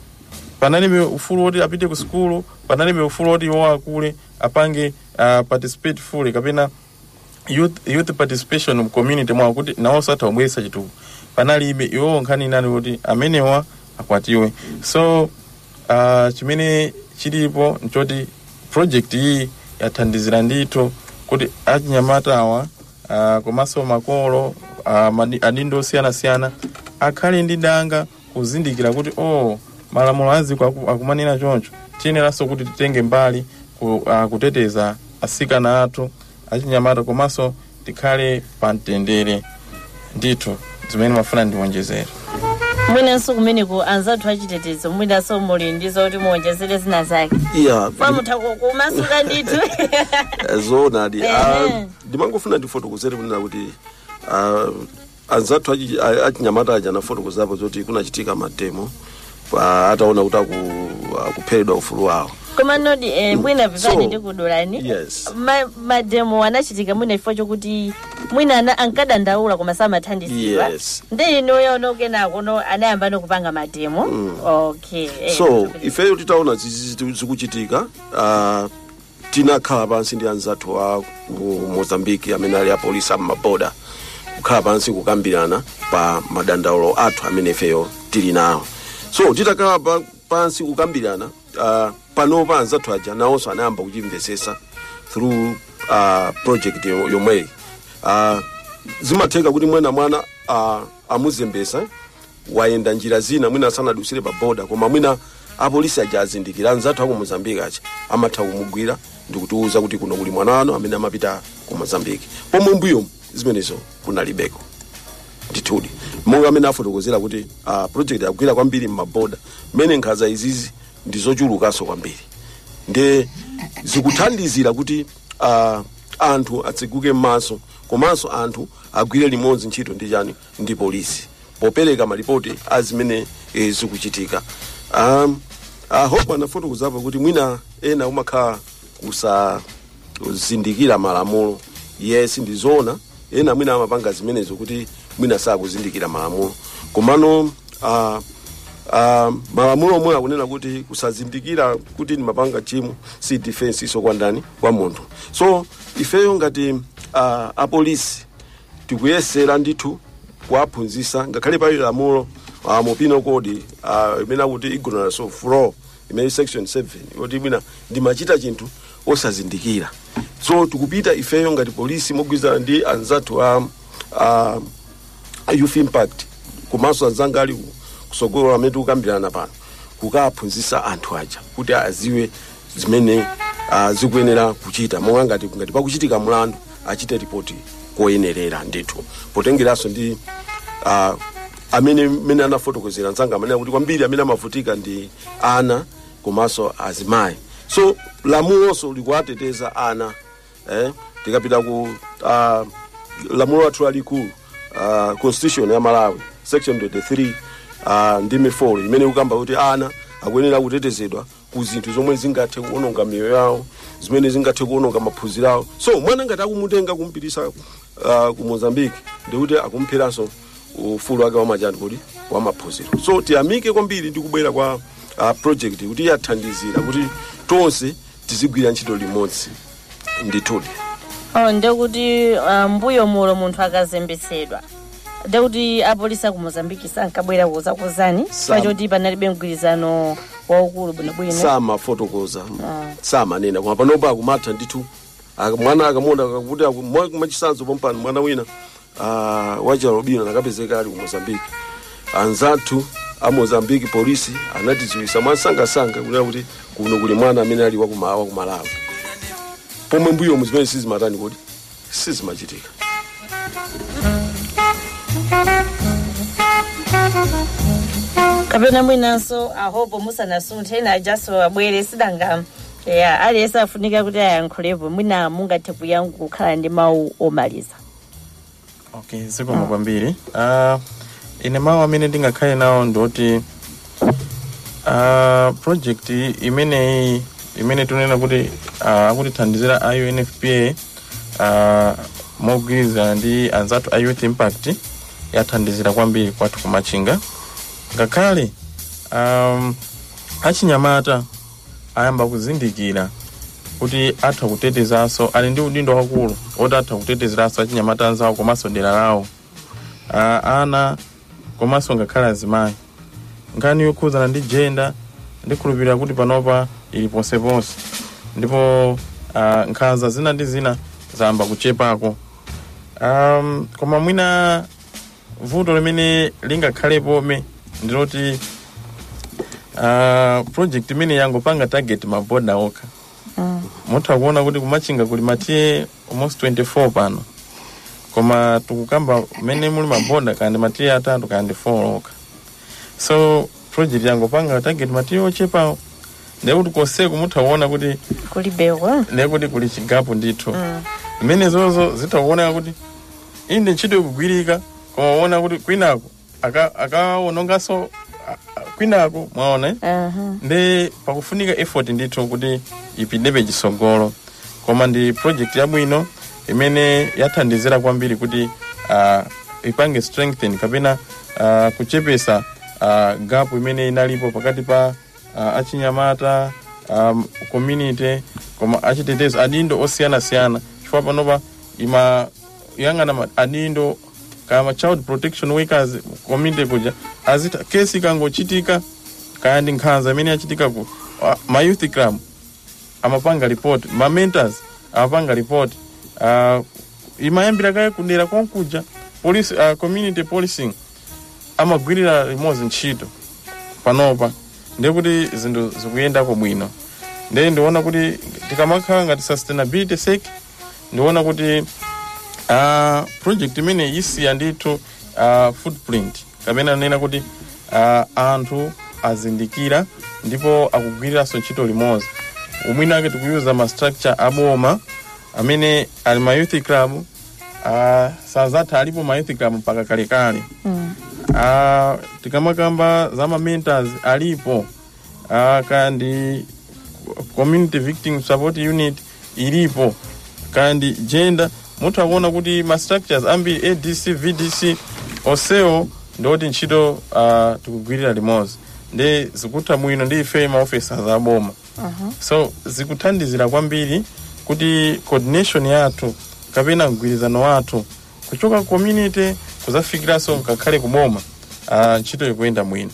panalibe ufulu woti apite ku sukulu panalibe ufulu woti iwo akule apange uh, participate fully kapena youth, youth participation mu community mwawo kuti nawo satha kubweretsa chitukuko panalibe iwowo nkhani inali kuti amenewa akwatiwe so uh, chimene chilipo nchoti project iyi yathandizira ndithu kuti achinyamata awa uh, komanso makolo uh, madi- adindo osiyanasiyana akhale ndi danga kuzindikira kuti oh malamulo aziko aku- akumanena choncho tiyeneranso kuti titenge mbali ku, uh, kuteteza asikana athu achinyamata komanso tikhale pa mtendere ndithu zimene mafuna ndiwonjezere mwinanso kumeneko anzathu achitetezo mwinanso muli ndi zoti muwonjezere zina zake iya pamutha kumasuka ndithu zoonadi Ehe. ndimangofuna ndifotokozere kunena kuti ah, anzathu achi- a- achinyamata aja anafotokozapo zoti kunachitika mademo pa ataona kuti aku- akupheredwa ufulu wawo koma nodi eh, mwina vivani So, ndikudulani yes Ma- mademo anachitika mwina chifukwa chokuti mwina ana- ankadandaula koma samathandizidwa yes ndi inuyo nokenako no anayamba nokupanga mademo okay eh, so ifeyo titaona zizi zizi zikuchitika ah, tinakhala pansi ndi anzathu wa ku mozambiki amene ali apolisi ammaboda kukhala pansi kukambirana pa madandaulo athu amene ifeyo tili nawo so titakhala pa, pansi kukambirana uh, panopa anzathu aja nawonso anayamba kuchimvesesa through uh, project yo- yomweyi uh, zimatheka kuti mwina mwana uh, amuzembesa wayenda njira zina mwina asanadusire pa boda koma mwina apolisi aja azindikira anzathu aku mozambiki aja amatha kumugwira ndikutiuza kuti kuno kuli mwana wanu amene amapita ku mozambiki pomwe mbuyomu zimenezo kunalibeko ndithudi monga amene afotokozera kuti uh, project yakugwira kwambiri mmaboda mmene nkhanza izizi ndi zochulukanso kwambiri nde zikuthandizira kuti uh, anthu atsekuke m'maso komanso anthu agwire limodzi ntchito ndi chani ndi polisi popereka malipoti azimene eh, zikuchitika um, uh, hope anafotokozapo kuti mwina ena umakhala kusazindikira malamulo yes ndizoona ena mwina amapanga zimenezo kuti mwina sakuzindikira malamulo komano uh, uh, malamulo omwe akunena kuti kusazindikira kuti ndimapanga chimo si defense iso kwa ndani kwa munthu so ifeyo ngati uh, apolisi tikuyesera ndithu kuwaphunzisa ngakhale pali lamulo uh, mu penal code uh, imene akuti ignorance of law imene section 7 yoti mwina ndimachita chinthu osazindikira so tikupita ifeyo ngati polisi mogwirizana ndi anzathu a uh, youth impact komanso anzanga ali kusogolo amene tikukambirana pano kukaphunzisa anthu aja kuti aziwe zimene uh, zikuyenera kuchita monga ngati ngati pakuchitika mlandu achite ripoti koyenerera ndithu potengeranso ndi uh, amene mene anafotokozera anzanga amene kuti kwambiri amene amavutika ndi ana komanso azimayi so lamulonso likuwateteza ana eh, tikapita ku uh, lamulo lathu lalikulu uh, constitution ya malawi section 23 uh, ndime 4 imene ikukamba kuti ana akuyenera kutetezedwa ku zinthu zomwe zingathe kuononga miyoyo yawo zimene zingathe kuononga maphunziro awo so mwana ngati akumutenga kumpitisa uh, ku mozambique ndikuti akumpheranso ufulu wake wamachani kuti wamaphunziro so tiyamike kwambiri ndi kubwera kwa uh, project kuti yathandizira kuti tonse tizigwira ntchito limodzi ndithudi oh, ndekuti uh, mbuyo mulo munthu akazembetsedwa ndekuti apolisi aku mozambiki sankabwera kuzakozani Sam. pachoti panalibe mgwirizano waukulu bwinobwino samafotokoza samanena koma panopa akumatha ndithu Aka- mwana akamuona kuti machisanzo pompano mwana wina uh, wachalobino nakapezeka ali ku mozambiki anzathu a mozambiki polisi anatidziwisa mwansangasanga kunena kuti kuno kuli mwana amene ali wakuma- wakumalawi pomwe mbuyomu zimene sizimatani kuti sizimachitika kapena mwinanso ahopo musanasunthe ena ajaso abwere sidanga ya aliyense afunika kuti ayankhulepo mwina mungathe kuyankha kukhala ndi mawu omaliza okay zikomo kwambiri uh, ine mawu amene ndingakhale nawo ndoti uh, project imeneyi imene tunena kuti uh, akutithandizira a unfpa uh, mogwirizana ndi anzathu a youth impact yathandizira kwambiri kwathu kumachinga ngakhale um, achinyamata ayamba kuzindikira kuti atha kutetezanso ali ndi udindo wakulu oti atha kutetezeranso achinyamata anzawo komanso dera lawo uh, ana komanso ngakhale azimayi nkhani yokhuzana ndi jenda ndikhulupirira kuti panopa ili ponseponse ndipo uh, nkhanza zina ndi zina zayamba kuchepako um, koma mwina vuto limene lingakhalepobe ndiloti uh, project imene yangopanga target maboda okha mutha kuona kuti kumachinga kuli matiye almost 24 pano koma tikukamba mmene muli maboda kandi matiye atatu kandi 4 okha so project yangopanga target matiye ochepawo ndekuti konseku mutha kuona kuti kulibewa ndekuti kuli chigapu ndithu mmene zozo zitakuoneka kuti inde ntchito ikugwirika koma uona kuti kwinako aka- akaononganso a- a- kwinako mwaona eh? Aha. ndi pakufunika effort ndithu kuti ipitebe chisogolo koma ndi project yabwino imene yathandizira kwambiri kuti uh, ipange strengthen kapena uh, kuchepesa uh, gap imene inalipo pakati pa uh, achinyamata um, community koma achitetezo adindo osiyanasiyana chifukwa panopa ima yang'ana ma- adindo kama child protection workers community kuja azita kesi ikangochitika kaya ndi nkhanza imene yachitika ku uh, ma youth club amapanga report ma mentors amapanga report uh, imayambira kaya kudera konkuja police, uh, community policing amagwirira limodzi ntchito panopa ndekuti zinthu zikuyendako bwino nde ndiona kuti tikamakhala ngati sustainability sake ndiona kuti uh, project imene isiya ndithu uh, footprint kapena nena kuti uh, anthu azindikira ndipo akugwiriranso ntchito limodzi umwina ake tikuyuza ma structure aboma amene ali ma youth club uh, sazatha alipo ma youth club mpaka kalekale Mm. uh, tikamakamba za mamentors alipo uh, kandi community victim support unit ilipo kandi gender muthu akuona kuti ma structures ambiri adc vdc onsewo ndoti ntchito uh, tikugwirira limodzi ndi zikutha mwino ndi ife maofficers aboma so zikuthandizira kwambiri kuti coordination yathu kapena mgwirizano wathu kuchoka community kuzafikiranso ngakhale kuboma uh, ntchito ikuyenda mwino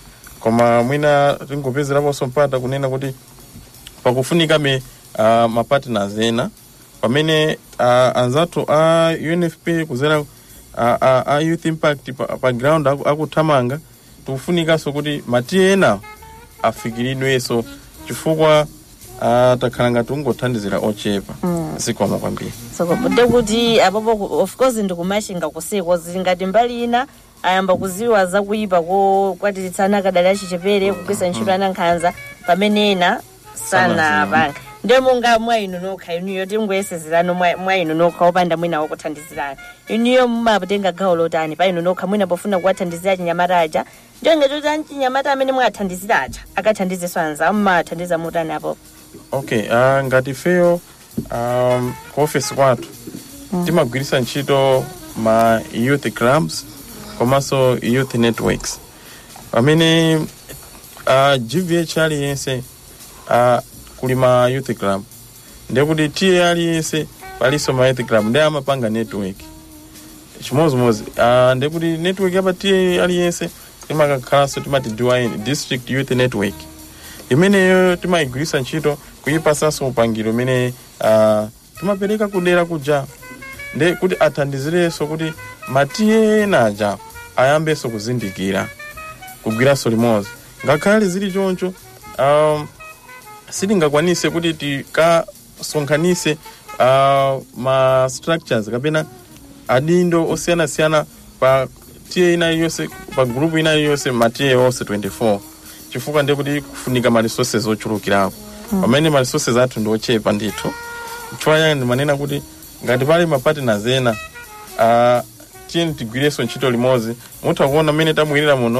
koma mwina tingopezeraponso mpata kunena kuti pakufunika me uh, mapartners ena pamene uh, anzathu a unfp kuzera uh, uh, a youth impact pa, pa ground aku- akuthamanga tikufunikanso kuti matiye ena afikiridwenso chifukwa uh, takhala ngati ungothandizira ochepa Mm. zikomo kwambiri so de kuti apopo ku- of course ndikumashinga kusiko zili ngati mbali ina ayamba kuziwa zakuyipa kokwatitsana akadali achichepere kugwisa ntchito ana nkhanza pamene ena sanapanga ndiye monga mwa inu nokha inuyo tingoyesezerano mwa mwa inu nokha opanda mwina wakuthandizirani inuyo mumatenga gawo lotani pa inu nokha mwina pofuna kuwathandizira chinyamata aja ndiyo ngati kuti anchinyamata amene mwathandizira aja akathandizenso anzawo mmathandiza motani apopo okay uh, ngati ifeyo um, ku office kwathu Mm. timagwirisa ntchito ma youth clubs komanso youth networks pamene uh, gvh aliyense uh, kuli ma youth club ndekuti tiye aliyense palinso ma youth club ndi amapanga network chimozimozi uh, ndekuti network yapa tiye aliyense timakakhalanso timati DYN, district youth network imeneyo timayigwirisa ntchito kuyipasanso upangiro umene uh, timapereka kudera kuja nde kuti athandizirenso kuti matiye ena aja ayambenso kuzindikira kugwiranso limodzi ngakhale zili choncho um, sitingakwanise kuti tikasonkhanise uh, ma structures kapena adindo osiyanasiyana pa tiye ina iliyonse pa grupu ina iliyonse matiye onse 24 chifukwa ndekuti kufunika ma resources ochulukirapo Mm. pamene ma resources athu ndi ochepa ndithu chifukwa chake ndimanena kuti ngati pali ma partners ena uh, tiyeni tigwirenso ntchito limodzi mutha kuona mmene tamwirira muno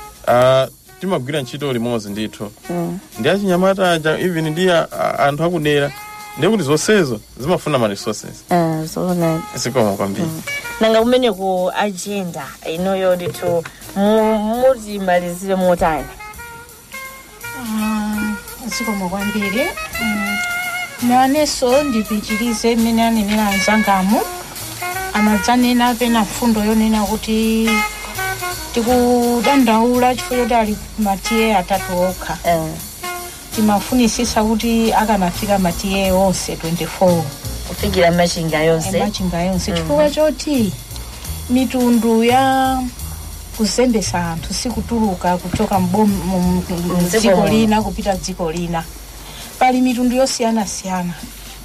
uh, timagwira ntchito limodzi ndithu Mm. ndi achinyamata aja even ndi a- a- anthu akudera ndekuti zonsezo zimafuna ma resources Eh, zoona zikomo kwambiri nanga kumene ku agenda inoyo ndithu mu- mutimalizire motani Ah, zikomo kwambiri Mm, nanenso ndipitirize mmene anenera anzangamu anadzanena pena mfundo yonena kuti tikudandaula chifukwa choti ali matiye atatu okha timafunisisa kuti akanafika matiye onse 24 kufikira machinga yonse machinga yonse chifukwa choti mitundu ya kuzembesa anthu sikutuluka kuchoka mbom- mu- mu- mu- Mdziko dziko muno. lina kupita dziko lina pali mitundu yosiyanasiyana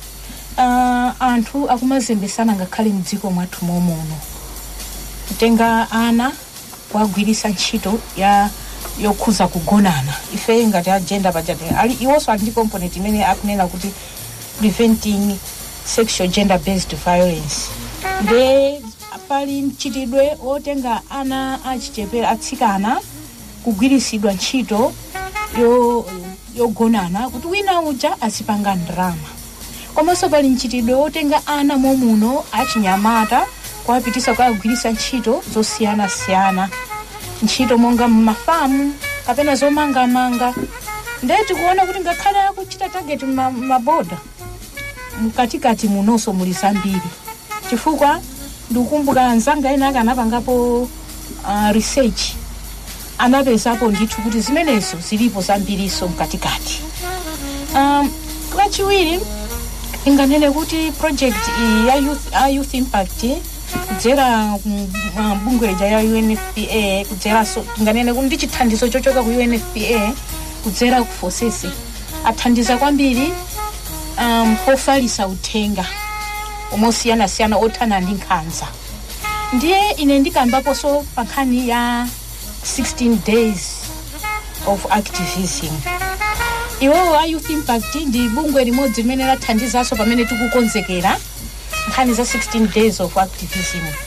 uh, anthu akumazembesana ngakhale mdziko mwathu momuno kutenga ana kuwagwirisa ntchito ya yokhuza kugonana ife ngati agenda pajati ali iwonso ali ndi component imene akunena kuti preventing sexual gender based violence nde pali mchitidwe otenga ana achichepere atsikana kugwirisidwa ntchito yo- yogonana kuti wina uja azipanga ndrama komanso pali mchitidwe otenga ana momuno achinyamata kuwapitisa kukagwirisa ntchito zosiyanasiyana ntchito monga mmafamu kapena zomangamanga nde tikuona kuti ngakhale akuchita target ma- maboda mkatikati munonso muli zambiri chifukwa ndikukumbuka anzanga ena akanapangapo uh, research anapezapo ndithu kuti zimenezo zilipo zambiriso mkatikati um, lachiwiri inganene kuti project iyi ya youth, ya youth impact kudzera bungwe lija ya unfpa kudzeranso inganene kuti ndi chithandizo chochoka ku unfpa kudzera ku fosesi athandiza kwambiri um, pofalisa uthenga omosiyanasiyana othana ndi nkhanza ndiye ine ndikambaponso pa nkhani ya 16 days of activism iwowo a youth impact ndi bungwe limodzi limene lathandizanso pamene tikukonzekera nkhani za 16 days of activism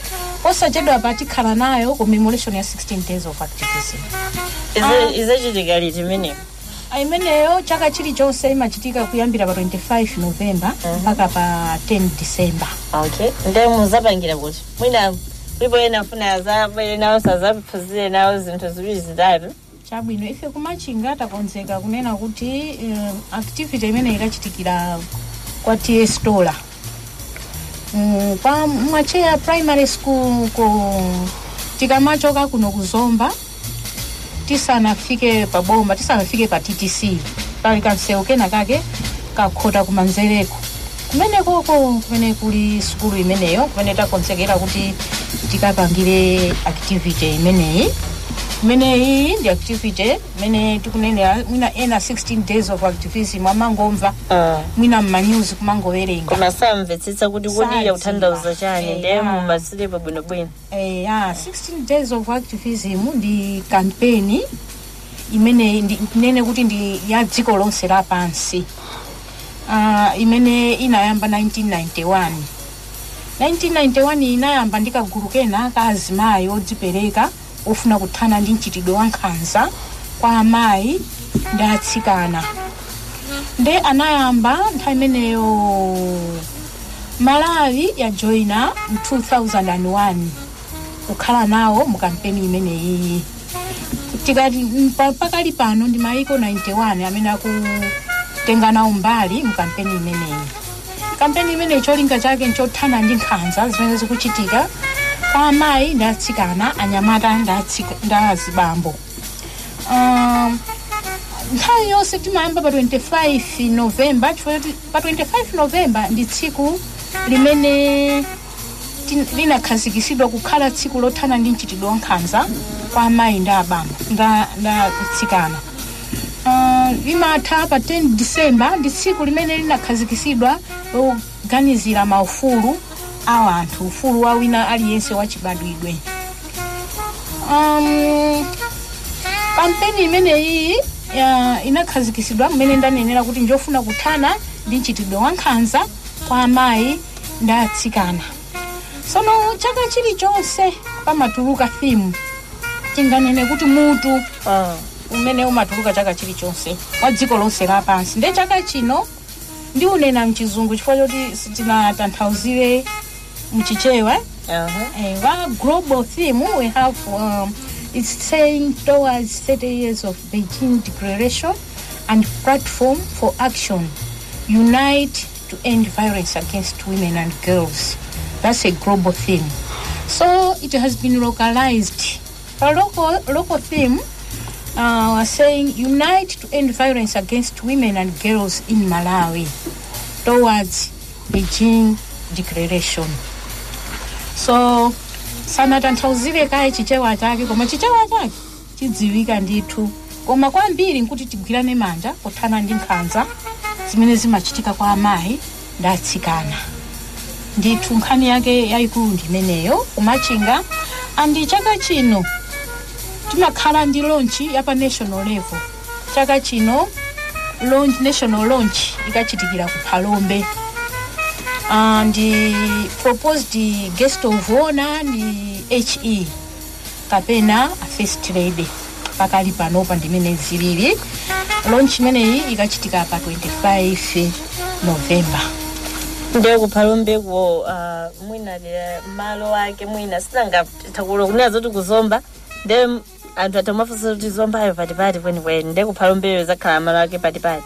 osachedwa pa tikhala nayo commemoration ya 16 days of activism Ize- izachitika liti imeneyo Ah, imeneyo chaka chilichonse imachitika kuyambira pa 25 novemba mpaka pa 10 december okay nde muzapangira kuti mwina kulipo ena afuna azabwere nawo sazaphunzire nawo zinthu ziwiri zitatu chabwino ife kumachinga takonzeka kunena kuti um, activity imene ikachitikira kwa ts stola um, kwa mwacheya primary school ku tikamachoka kuno kuzomba tisanafike pa bomba tisanafike pa ttc pali kansewu kena kake kakhota kumanzereko kumenekoko kumene kuli sukulu imeneyo kumene takonzekera kuti tikapangire activity imeneyi imeneyi ndi activity imene tikunenera mwina ena 16 days of activism amangomva mwina mmanews kumangowerenga koma samvetsetsa kuti kodi Sadziwa. yakutanthauza chani ndiye Yeah. mumatsirepo bwinobwino Eh, ya 16 days of activism ndi kampeni imene ndi- nene kuti ndi ya dziko lonse lapansi uh, imene inayamba 1991 1991 inayamba ndi kagulu kena ka azimayi odzipereka ofuna kuthana ndi mchitidwe wa nkhanza kwa amayi ndi atsikana nde anayamba nthawi imeneyo malawi yajoyina mu 2001 kukhala nawo mu kampeni imeneyi tikati mm, pa- pakali pano ndi maiko 91 amene akutenga nawo mbali mu kampeni imeneyi kampeni imeneyi cholinga chake nchothana ndi nkhanza zimene zikuchitika kwa amayi ndi atsikana anyamata ndi atsika- ndi azibambo um, nthawi yonse timayamba pa 25 novemba chifukwa choti pa 25 novemba ndi tsiku limene ti- linakhazikisidwa kukhala tsiku lothana ndi mchitidwe wa nkhanza kwa amayi ndi abambo nda nda atsikana uh, limatha pa 10 disemba ndi tsiku limene linakhazikisidwa loganizira maufulu a anthu ufulu wa wina aliyense wachibadwidwe um, kampeni imeneyi ya- inakhazikisidwa mmene ndanenera kuti njofuna kuthana ndi mchitidwe wa nkhanza kwa amayi ndi atsikana sono chaka chilichonse pamatuluka thimu tinganene kuti mutu umene umatuluka chaka chilichonse wa dziko lonse lapansi nde chaka chino ndiunena mchizungu chifukwa choti sitinatanthauzire mchichewa eh, wa global theme we have um, it's saying towards 30 years of beijing declaration and platform for action unite to end violence against women and girls that's a global theme so it has been localized a local, local theme uh, was saying unite to end violence against women and girls in malawi towards beijing declaration so sanatanthauzire kaye chichewa chake koma chichewa chake chidziwika ndithu koma kwambiri nkuti tigwirane manja kuthana ndi nkhanza zimene zimachitika kwa amayi ndi atsikana ndithu nkhani yake yayikulu ndimeneyo kumachinga andi chaka chino timakhala ndi launch ya pa national level chaka chino launch, national launch ikachitikira ku phalombe uh, ndi proposed guest of honor ndi he kapena a first lady pakali panopa ndimene zilili launch imeneyi ikachitika pa 25 november ndiye kuphalombeko uh, mwina dera malo ake mwina sinangathakulo kunena zoti kuzomba nde anthu atamafunsa kuti zombayo patipati kwenikweni nde kuphalombeko izakhala malo ake patipati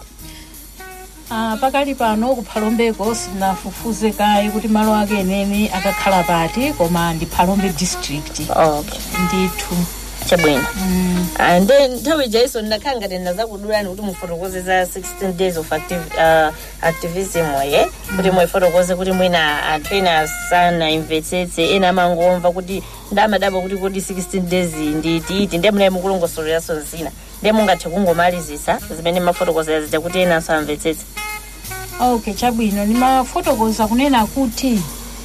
Ah, pakali pano kuphalombeko sinafufuze kayi kuti malo ake eneni akakhala pati koma ndi phalombe district okay. ndithu chabwino Ah, nde nthawi jaiso ndakhala ngati ndazakudulani kuti mufotokoze za 16 days of activ uh, activism ye kuti muifotokoze kuti mwina anthu ena sanaimvetsetse ena amangomva kuti ndamadabwa kuti kodi 16 days ndi tiiti nde munaye mukulongosoleranso zina nde mungathe kungomalizisa zimene mafotokozera zija kuti ena samvetsetse okay chabwino ndimafotokoza kunena kuti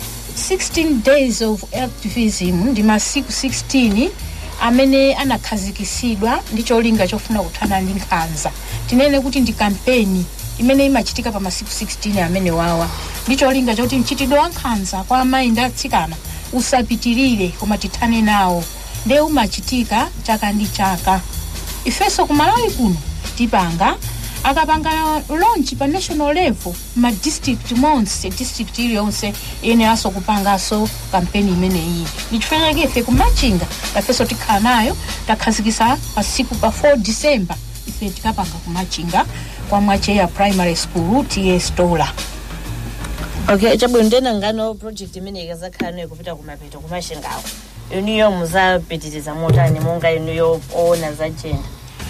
16 days of activism ndi masiku 16 amene anakhazikisidwa ndi cholinga chofuna kuthana ndi nkhanza tinene kuti ndi kampeni imene imachitika pa masiku 16 amene wawa ndi cholinga choti mchitidwe wa nkhanza kwa amayi ndi atsikana usapitirire koma tithane nawo nde umachitika chaka ndi chaka ifenso kumalawi kuno tipanga akapanga launch pa national level ma district monse district iliyonse iyeneranso kupanganso kampeni imeneyi ndichifukwa chake ife kumachinga tafenso tikhala nayo takhazikisa pa siku pa 4 december ife tikapanga kumachinga kwa mwacheya primary school ts tola okay chabwino ndena ngano project imene ikazakhala nayo kupita kumapeto kumashingawo inuyo muzapitiriza motani monga inuyo oona za jenda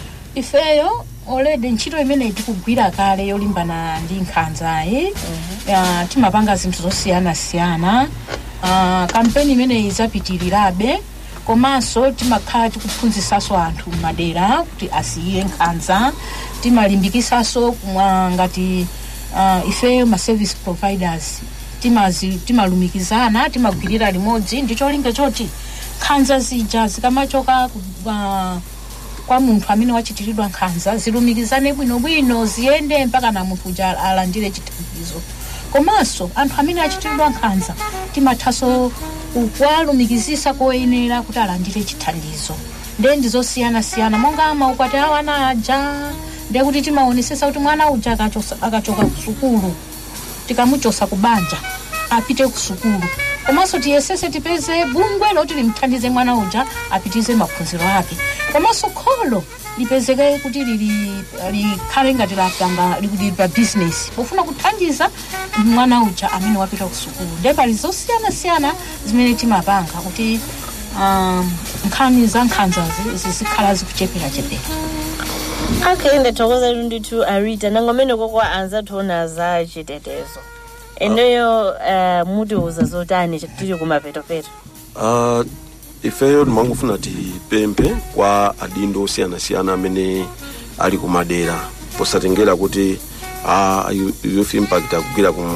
ifeyo already ntchito imene tikugwira kale yolimbana ndi nkhanzayi uh, timapanga zinthu zosiyanasiyana uh, kampeni imeneyi izapitirirabe komanso timakhala tikuphunzisaso anthu m'madera kuti asiye nkhanza timalimbikisaso uh, ngati uh, ifeyo ma service providers timazi- timalumikizana timagwirira limodzi ndi cholinga choti nkhanza zija zikamachoka ku- uh, kwa munthu amene wachitiridwa nkhanza zilumikizane bwinobwino ziyende mpaka na munthu uja alandire chithandizo komanso anthu amene achitiridwa nkhanza timathanso kuwalumikizisa koyenera kuti alandire chithandizo nde ndizosiyanasiyana monga maukwati awo ana aja ndiye kuti timaonesesa kuti mwana uja akachosa- akachoka ku sukulu tikamuchosa ku banja apite ku sukulu komanso tiyesese tipeze bungwe loti limthandize mwana uja apitize maphunziro ake komanso kholo lipezeke kuti lili likhale ngati lapanga lili pa business pofuna kuthandiza mwana uja amene wapita ku sukulu nde pali zosiyanasiyana zimene timapanga kuti um, nkhani za nkhanzazi zizikhala zikucheperachepera okay ndathokoza ndithu arita nangomene koko anzathiona za chitetezo ineyo uh, mutiuza zotani tili kumapetopeto uh, ifeyo timangofuna tipemphe kwa adindo osiyanasiyana amene ali kumadera posatengera kuti uh, youth impact akugwira ku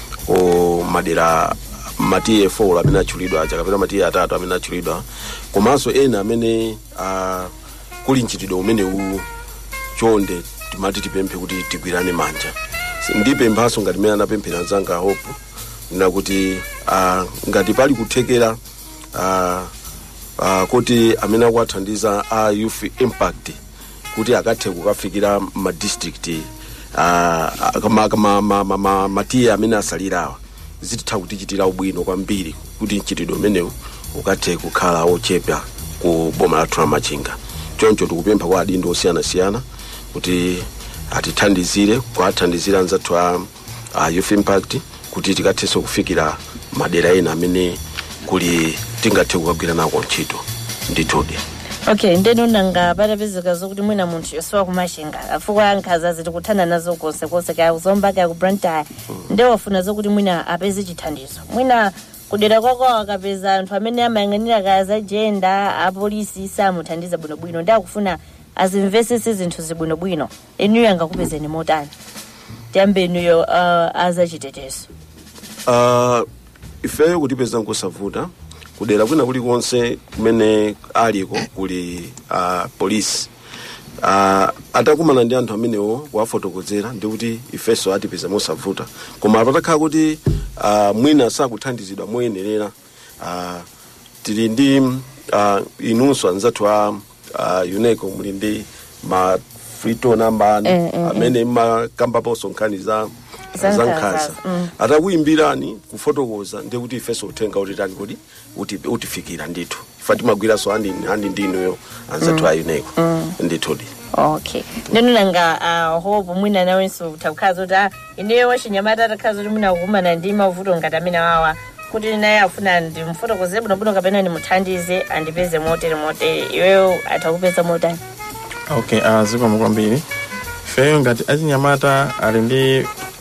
ku madera matiye 4 amene atchulidwa aja kapena matiye atatu amene atchulidwa komanso ena amene uh, kuli mchitidwe umenewu chonde timati tipemphe kuti tigwirane manja ndipemphaso ngati mene anapemphera anzanga hope nakuti uh, ngati pali kuthekera uh, uh, kuti amene akuwathandiza a youth impact kuti akathe kukafikira madistrict uh, ma, ma, ma, ma, ma, matiye amene asalirawa zititha kutichitira ubwino kwambiri kuti mchitidwe umenewu ukathe kukhala ochepa ku boma lathu la machinga choncho tikupempha kwa adindo osiyanasiyana kuti atithandizire kuathandizira anzathu a, a youth impact kuti tikathenso kufikira madera ena amene kuli tingathe kukagwira nako ntchito ndithudi okay ndeno nanga patapezeka zokuti mwina munthu yosowa kumashinga afukwa nkhanzazi tikuthana nazo konse konse kaya kuzomba kaya kubrantaya nde wafuna zokuti mwina apeze chithandizo mwina kudera kwako akapeza anthu amene amayang'anira kaya za jenda apolisi samuthandiza bwinobwino ndi akufuna azimvesese zinthu zibwinobwino inuyo angakupezeni motani tiyambe inuyo uh, azachitetezo uh, ifeyo kutipeza nkosavuta kudera kwina kulikonse kumene aliko kuli uh, polisi uh, atakumana ndi anthu amenewo kuwafotokozera ndikuti ifenso atipeza mosavuta koma patakhala kuti uh, mwina sakuthandizidwa moyenerera uh, tili ndi uh, inunso anzathu a uh, uneco muli ndi ma frito namba Eh, eh, eh. amene makambaponso nkhani za Za za nkhanza, nkhanza mm. atakuyimbirani kufotokoza ndi kuti ifenso uthenga utitani kuti uti, utifikira ndithu ifa timagwiranso andi andi ndinuyo anzathu Mm. a uneco Mm. ndithudi okay ndeno nanga uh, hope mwina nawenso utakhala zoti ah, ineyo wachinyamata atakhala zoti mwina kukumana ndi mavuto ngati amene wawa kuti naye afuna ndimfotokoze bwinobwino kapena ndimuthandize andipeze motere motere iweyo atakupeza motani okay uh, zikomo kwambiri feyo ngati achinyamata ali ndi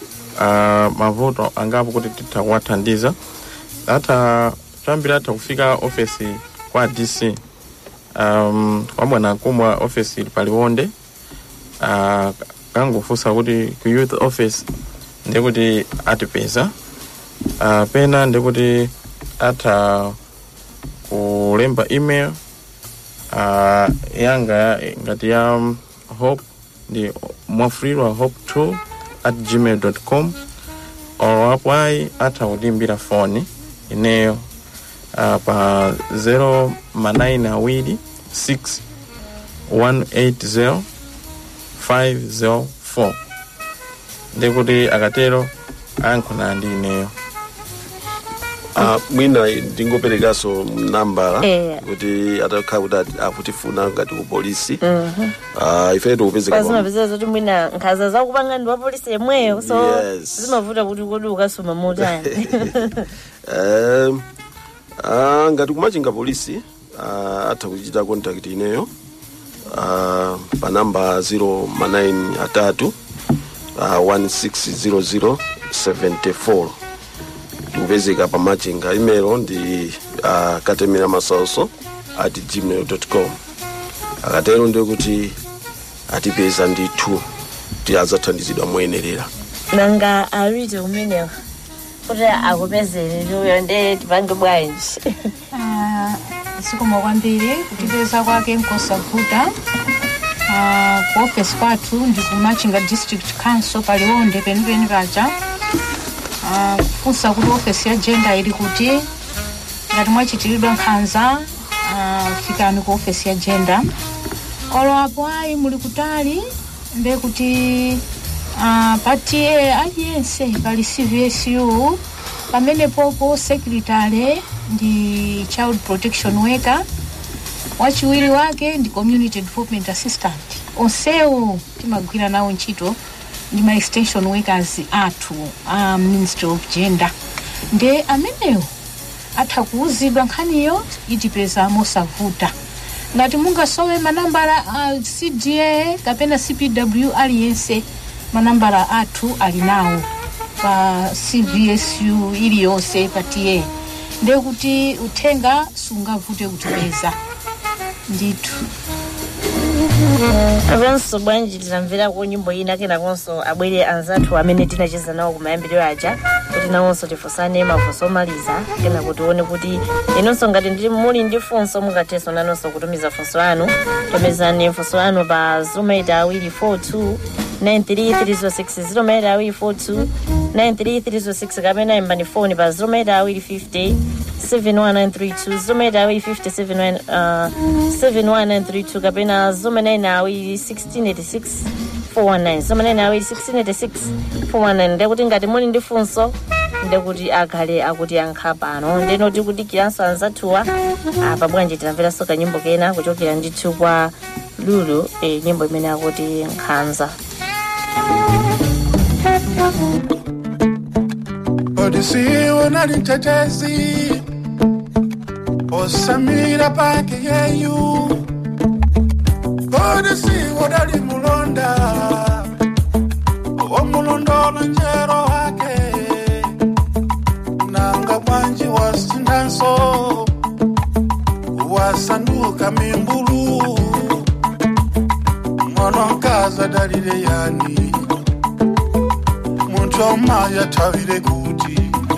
uh, mavuto angapo kuti titha kuwathandiza atha choyambira atha kufika ofesi kwa dc um, kwa bwana kumwa ofesi ili paliwonde uh, kangofunsa kuti ku youth office ndikuti atipeza uh, pena ndikuti atha kulemba email uh, yanga ngati ya um, hope ndi mwafulirwa hope 2 at gmail com or apo ayi atha kutimbira foni ineyo uh, pa 0 manayini awiri 6 180 504 ndikuti akatero ayankhula ndi ineyo Ah, mwina ndingoperekanso nambala Eh. kuti atakhala kuti ati- akutifuna ngati ku polisi Mhm. Ah, ife tikupezeka pa- pazimapezera zoti mwina nkhaza zakupanga ndi wapolisi yemweyo so Yes. zimavuta kuti kodi ukasuma motani Em, ah, ngati kumachinga polisi ah, atha kuchita contact ineyo ah, pa namba 0 manayini atatu ah, 160074 tikupezeka pa machinga imelo ndi ah, katemera masaoso at gmail com akatero ndiye kuti atipeza ndithu kuti adzathandizidwa moyenerera nanga awite umenewa kuti akupezere ndiuyo nde tipange bwanji Ah, zikomo kwambiri kutipeza kwake nkosavuta Ah, ku office kwathu ndi ku machinga district council paliwonde penipeni paja Ah, kufunsa kuti office ya gender ili kuti ngati mwachitiridwa nkhanza ah, fikani ku office ya gender olo apo ayi muli kutali nde kuti ah, patiye aliyense pali cvsu pamene popo secretary ndi child protection worker wachiwiri wake ndi community development assistant onsewo timagwira nawo ntchito ndi ma extension workers athu a ministry of gender nde amenewo atha kuuzidwa nkhaniyo itipeza mosavuta ngati mungasowe manambala a cda kapena cpw aliyense manambala athu ali nawo pa cvsu iliyonse pa ta nde kuti uthenga sungavute kutipeza ndithu apanso bwanji tinamverako nyimbo ina kenakonso abwere anzathu amene tinacheza nawo kumayambiriro aja kuti nawonso tifunsane mafunso omaliza kena kuti tione kuti inonso ngati ndi- muli ndi funso mungathenso nanonso kutumiza funso anu tumizani funso anu pa zomaita awiri 42 93306 zomaita awiri 42 93306 kapena imbani foni pa zomaita awiri 50 71932 zomaita awiri 50 71932 kapena zomaita awiri 1686 419 zomaita awiri 1686 419 ndekuti ngati muli ndi funso ndekuti akhale akuti yankha pano ndeno tikudikiranso anzathuwa apa bwanji tinamveranso kanyimbo kena kuchokera ndithu kwa lulu eh, nyimbo imene akuti nkhanza odisiwe nali mtetezi osamira pake yeyu odisiwe dali mulonda omulondolo njero wake nanga bwanji wasindanso wasanduka mimbulu mwana nkaza dalile yani muntu omaya tabire kuti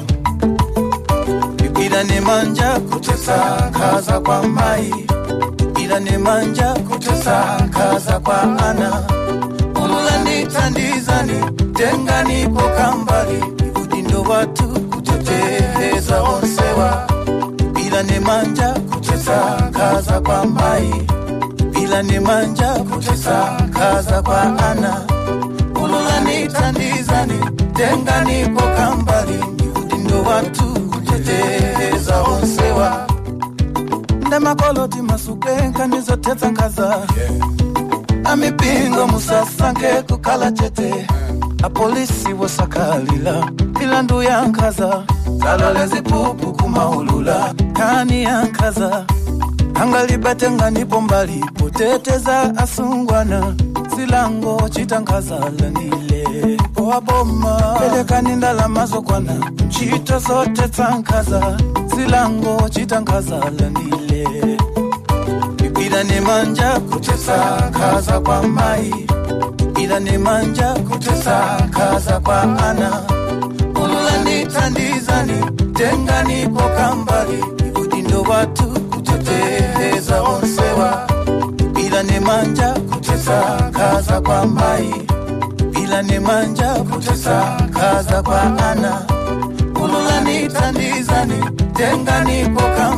ila ni manja kutesa kaza kwa mai ila ni manja kutesa kaza kwa ana ululanditandizani tenganipo kambali udindo watu kuteteza onsewa ila ni manja kutesa kaza kwa mai ila ni manja kutesa kaza kwa ana ululanditandizani tenganipo kambali udindo watu kuteteza onsewa ndemakoloti masukenka nizotetsa nkhaza amipingo musasange kukhala chete apolisi wosakalila milandu ya nkhaza zalole zipupu kumaulula kani ya nkhaza angalibatenganipo mbali poteteza asungwana zilango chitankazalanile powaboma pelekani ndalama zokwana ntchito zotetsa nkhaza zilango chitankazalanile ila ni manja kutesa kaza kwa mai ila ni manja kutesa kaza kwa ana ululanditandizani tenganipo kambali udindo watu kuteteza onsewa ila ni manja kutesa kaza kwa mai ila ni manja kutesa kaza kwa ana ululanditandizani tenganipo kambali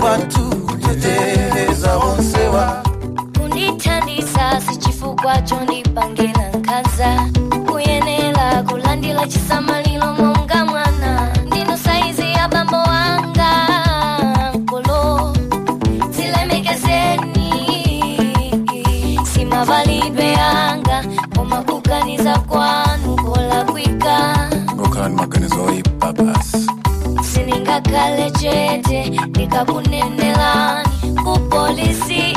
wathu kuteteza onsewa kundithandiza sichifukwa chondipangira nkhanza kuyenera kulandira chisamaliro monga mwana ndino saizi ya bambo wanga nkolo zilemekezeni simavalidwe yanga koma kuganiza kwanu kolakwika ngokhala ni maganizo oyipa basi siningakale chete ndikakunenelani kupolisi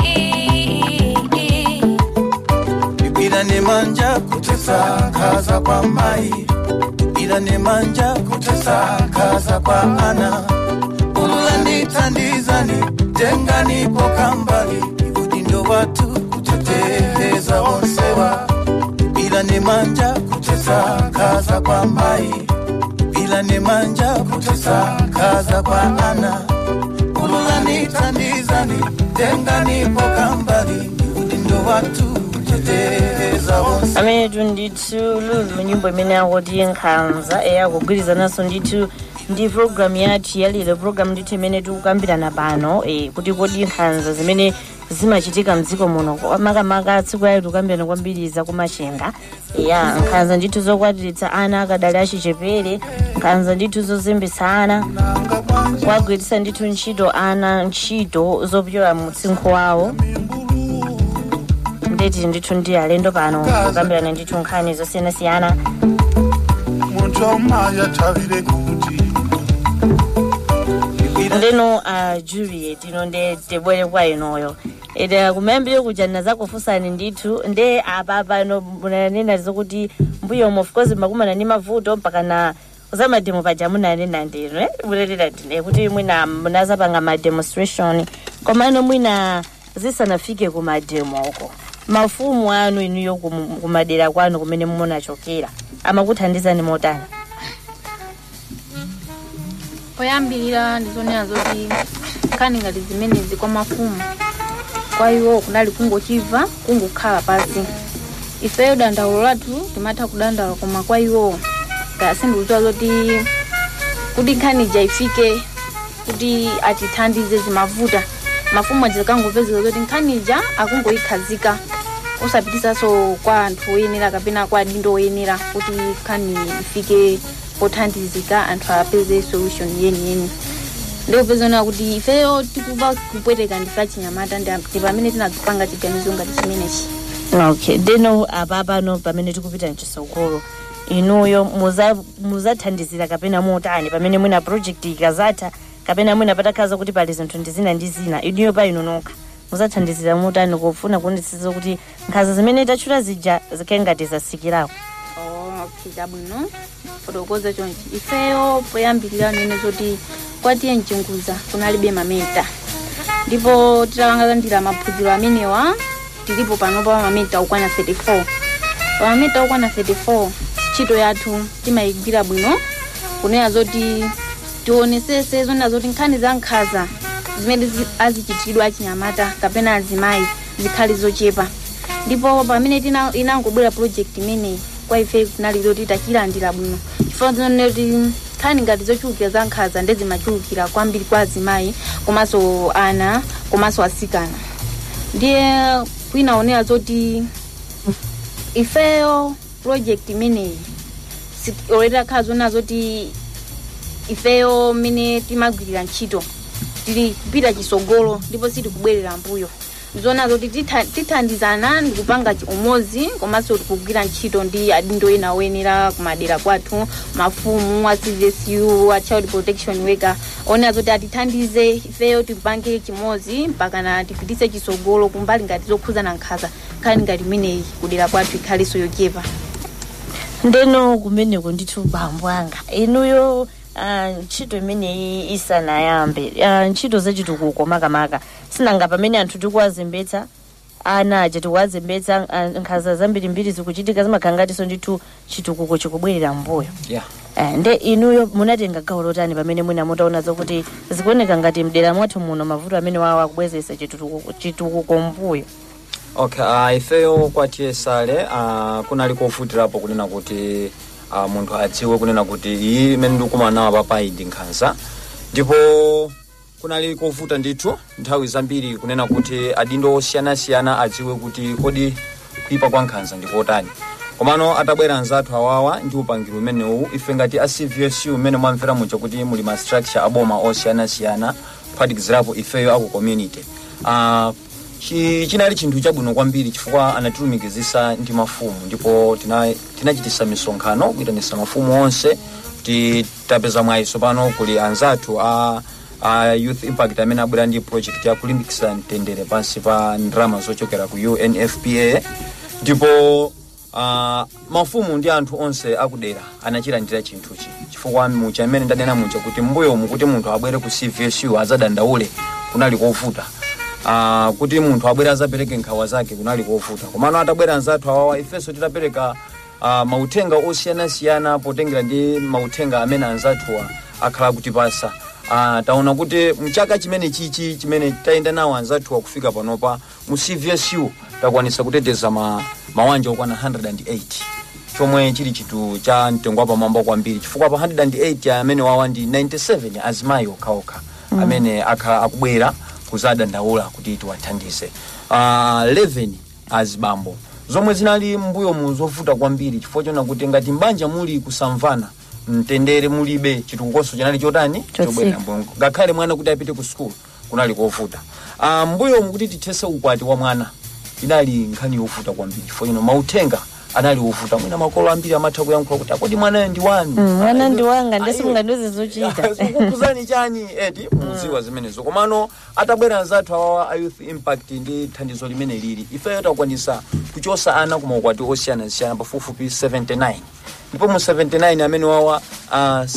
ila nemanja kutesa kaza kwa mai ila nemanja kutesa kaza kwa ana ululanditandizani tenganipo kambali udindo watu kuteteza onsewa ila nemanja kutesa kaza kwa mai ila nemanja kutesa kaza kwa ana ululanditandizani tenganipo kambali udindo watu kuteteza onsewa amenetu ndithu lulu nyimbo imene akuti nkhanza eyakugwirizananso ndithu ndi programu yathu yalero programu ndithu imene tikukambirana pano eh, kuti kodi nkhanza zimene zimachitika mdziko muno makamaka tsiku yali tikukambirana kwambiri za kumachenga ya nkhanza ndithu zokwatiritsa ana akadali achichepere nkhanza ndithu zozembetsa ana kuwagwiritsa ndithu ntchito ana ntchito zopyola mu mtsinkhu wawo ndeti ndithu ndi alendo pano kukambirana ndithu nkhani zosiyanasiyana muntu omaya tavire kuti ndeno a juliet ino nde tibwere kwa inoyo ede kumayambire kuja nazakufunsani ndithu nde apa pano munanena zokuti mbuyomo of course makumana ni mavuto mpaka na zamademo paja munanena ndino eh? munanena ndine kuti mwina munazapanga mademonstration komano mwina zisanafike kumademo uko mafumu anu inuyo kum- kumadera kwanu kumene munachokera amakuthandizani motani poyambirira ndizonena zoti nkhani ngati zimenezi kwa mafumu kwa iwo kunali kungochimva kungokhala pasi ifeyo dandaulo lathu timatha kudandaula koma kwa iwo ngasindikudziwa zoti kuti nkhani ija ifike kuti atithandize zimavuta mafumu aja zikangopezeka zoti nkhani ija akungoyikhazika usapitisanso kwa anthu oyenera kapena kwa adindo oyenera kuti nkhani ifike pothandizika anthu apeze solution yeniyeni ndikupezana kuti ifeyo tikuva kupweteka ndife achinyamata ndi ndi pamene tinazipanga chiganizo ngati chimenechi okay ndeno apa pano pamene tikupita mchisogolo inuyo muza- muzathandizira kapena motani pamene mwina project ikazatha kapena mwina patakhaza kuti pali zinthu ndi zina ndi zina inuyo pa inu nokha muzathandizira motani kufuna kuonetsetsa kuti nkhanza zimene tachula zija zikhale ngati zasikirako Oh, okay chabwino fotokoza chonchi ifeyo poyambirira nene zoti kwatiye mchinguza kunalibe mameta ndipo titalangalandira maphunziro amenewa tilipo pano pa mameta okwana 34 pa mameta okwana 34 ntchito yathu timayigwira bwino kunena zoti tionesese zonena zoti nkhani za nkhanza zimene zi- azichitidwa achinyamata kapena azimayi zikhale zochepa ndipo pamene tina- inangobwera project imeneyi kwa ife kunali zoti tachilandira bwino chifukwa zonena kuti nkhani ngati zochulukira za nkhanza ndezimachulukira kwambiri kwa azimayi komanso ana komanso asikana ndiye kwinaonera zoti ifeyo project imeneyi already akhala zonena zoti ifeyo mmene timagwirira ntchito tili kupita chisogolo ndipo sitikubwerera mbuyo zona zoti titha- tithandizana ndikupanga chi- umodzi komanso tikugwira ntchito ndi adindo ena oyenera kumadera kwathu mafumu a cvsu a child protection worker onena zoti atithandize ifeyo tikupange chimodzi mpakana tipitise chisogolo kumbali ngati zokhuzana nkhanza nkhani ngati imeneyi kudera kwathu ikhalenso yochepa ndeno kumeneko ndithu bambo anga inuyo ah, ntchito imeneyi isanayambe ah, ntchito zachitukuko makamaka sinanga pamene anthu tikuwazembetsa ana aja tikuwazembetsa ah, nkhanza zambirimbiri zikuchitika zimakhala ngatinso ndithu chitukuko chikubwerera mbuyo yeah. Eh, nde inuyo munatenga gawo lotani pamene mwina mutaona zokuti zikuoneka ngati mdera mwathu muno mavuto amene wawo akubwezesa chitukuko chitukuko mbuyo okay uh, ifeyo kwa tsale uh, kunali kofutirapo kunena kuti uh, munthu adziwe kunena kuti iyi imene ndikumana nawo papa iyi ndi nkhanza ndipo kunali kovuta ndithu nthawi zambiri kunena kuti adindo osiyanasiyana adziwe kuti kodi kuipa kwa nkhanza ndi kotani komano atabwera anzathu awawa ndi upangiri umenewu ife ngati a cvsu umene mwamvera muja kuti muli ma structure aboma osiyanasiyana kuphatikizirapo ifeyo aku community uh, chi, chinali chinthu chabwino kwambiri chifukwa anatilumikizisa ndi mafumu ndipo tina- tinachitisa misonkhano kuyitanisa mafumu onse kuti tapeza mwayiso pano kuli anzathu a a youth impact amene abwera ndi project ya kulimbikisa mtendere pansi pa ndalama zochokera ku unfpa ndipo uh, mafumu ndi anthu onse akudera anachilandira chinthuchi chifukwa mucha amene ndanena mucha kuti mbuyo mukuti munthu abwere ku cvsu azadandaule kunali kovuta uh, kuti munthu abwere azapereke nkhawa zake kunali kovuta komano atabwera anzathu awawa ifenso titapereka uh, mauthenga osiyanasiyana potengera ndi mauthenga amene anzathuwa akhala kutipasa uh, taona kuti mchaka chimene chichi chimene tayenda nawo anzathuwa kufika panopa mu cvsu takwanisa kuteteza ma, mawanja okwana 108 chomwe chili chinthu cha mtengo wapamwamba kwambiri chifukwa pa 108 amene wawa ndi 97 azimayi okhaokha Mm. amene akhala akubwera kuzadandaula kuti tiwathandize uh, 11 azibambo zomwe zinali mbuyo mu zovuta kwambiri chifukwa chona kuti ngati mbanja muli kusamvana mtendere mulibe chitukukoso chinali chotani chobwera mbongo ngakhale mwana kuti apite ku sukulu kunali kovuta uh, mbuyo mukuti tithese ukwati wa mwana inali nkhani yovuta kwambiri chifukwa chino mauthenga anali ovuta mwina makolo ambiri amatha kuyankhula kuti akodi mwanayo ndi wanu Mm, mwana ndi wanga ndesi mungandiuze zochita kukuzani chani eti muziwa zimenezo komano atabwera anzathu awawa a youth impact ndi thandizo limene lili ifeyo takwanisa kuchosa ana ku maukwati osiyanasiyana pafupifupi 79 ndipo mu 79 amene wawa uh,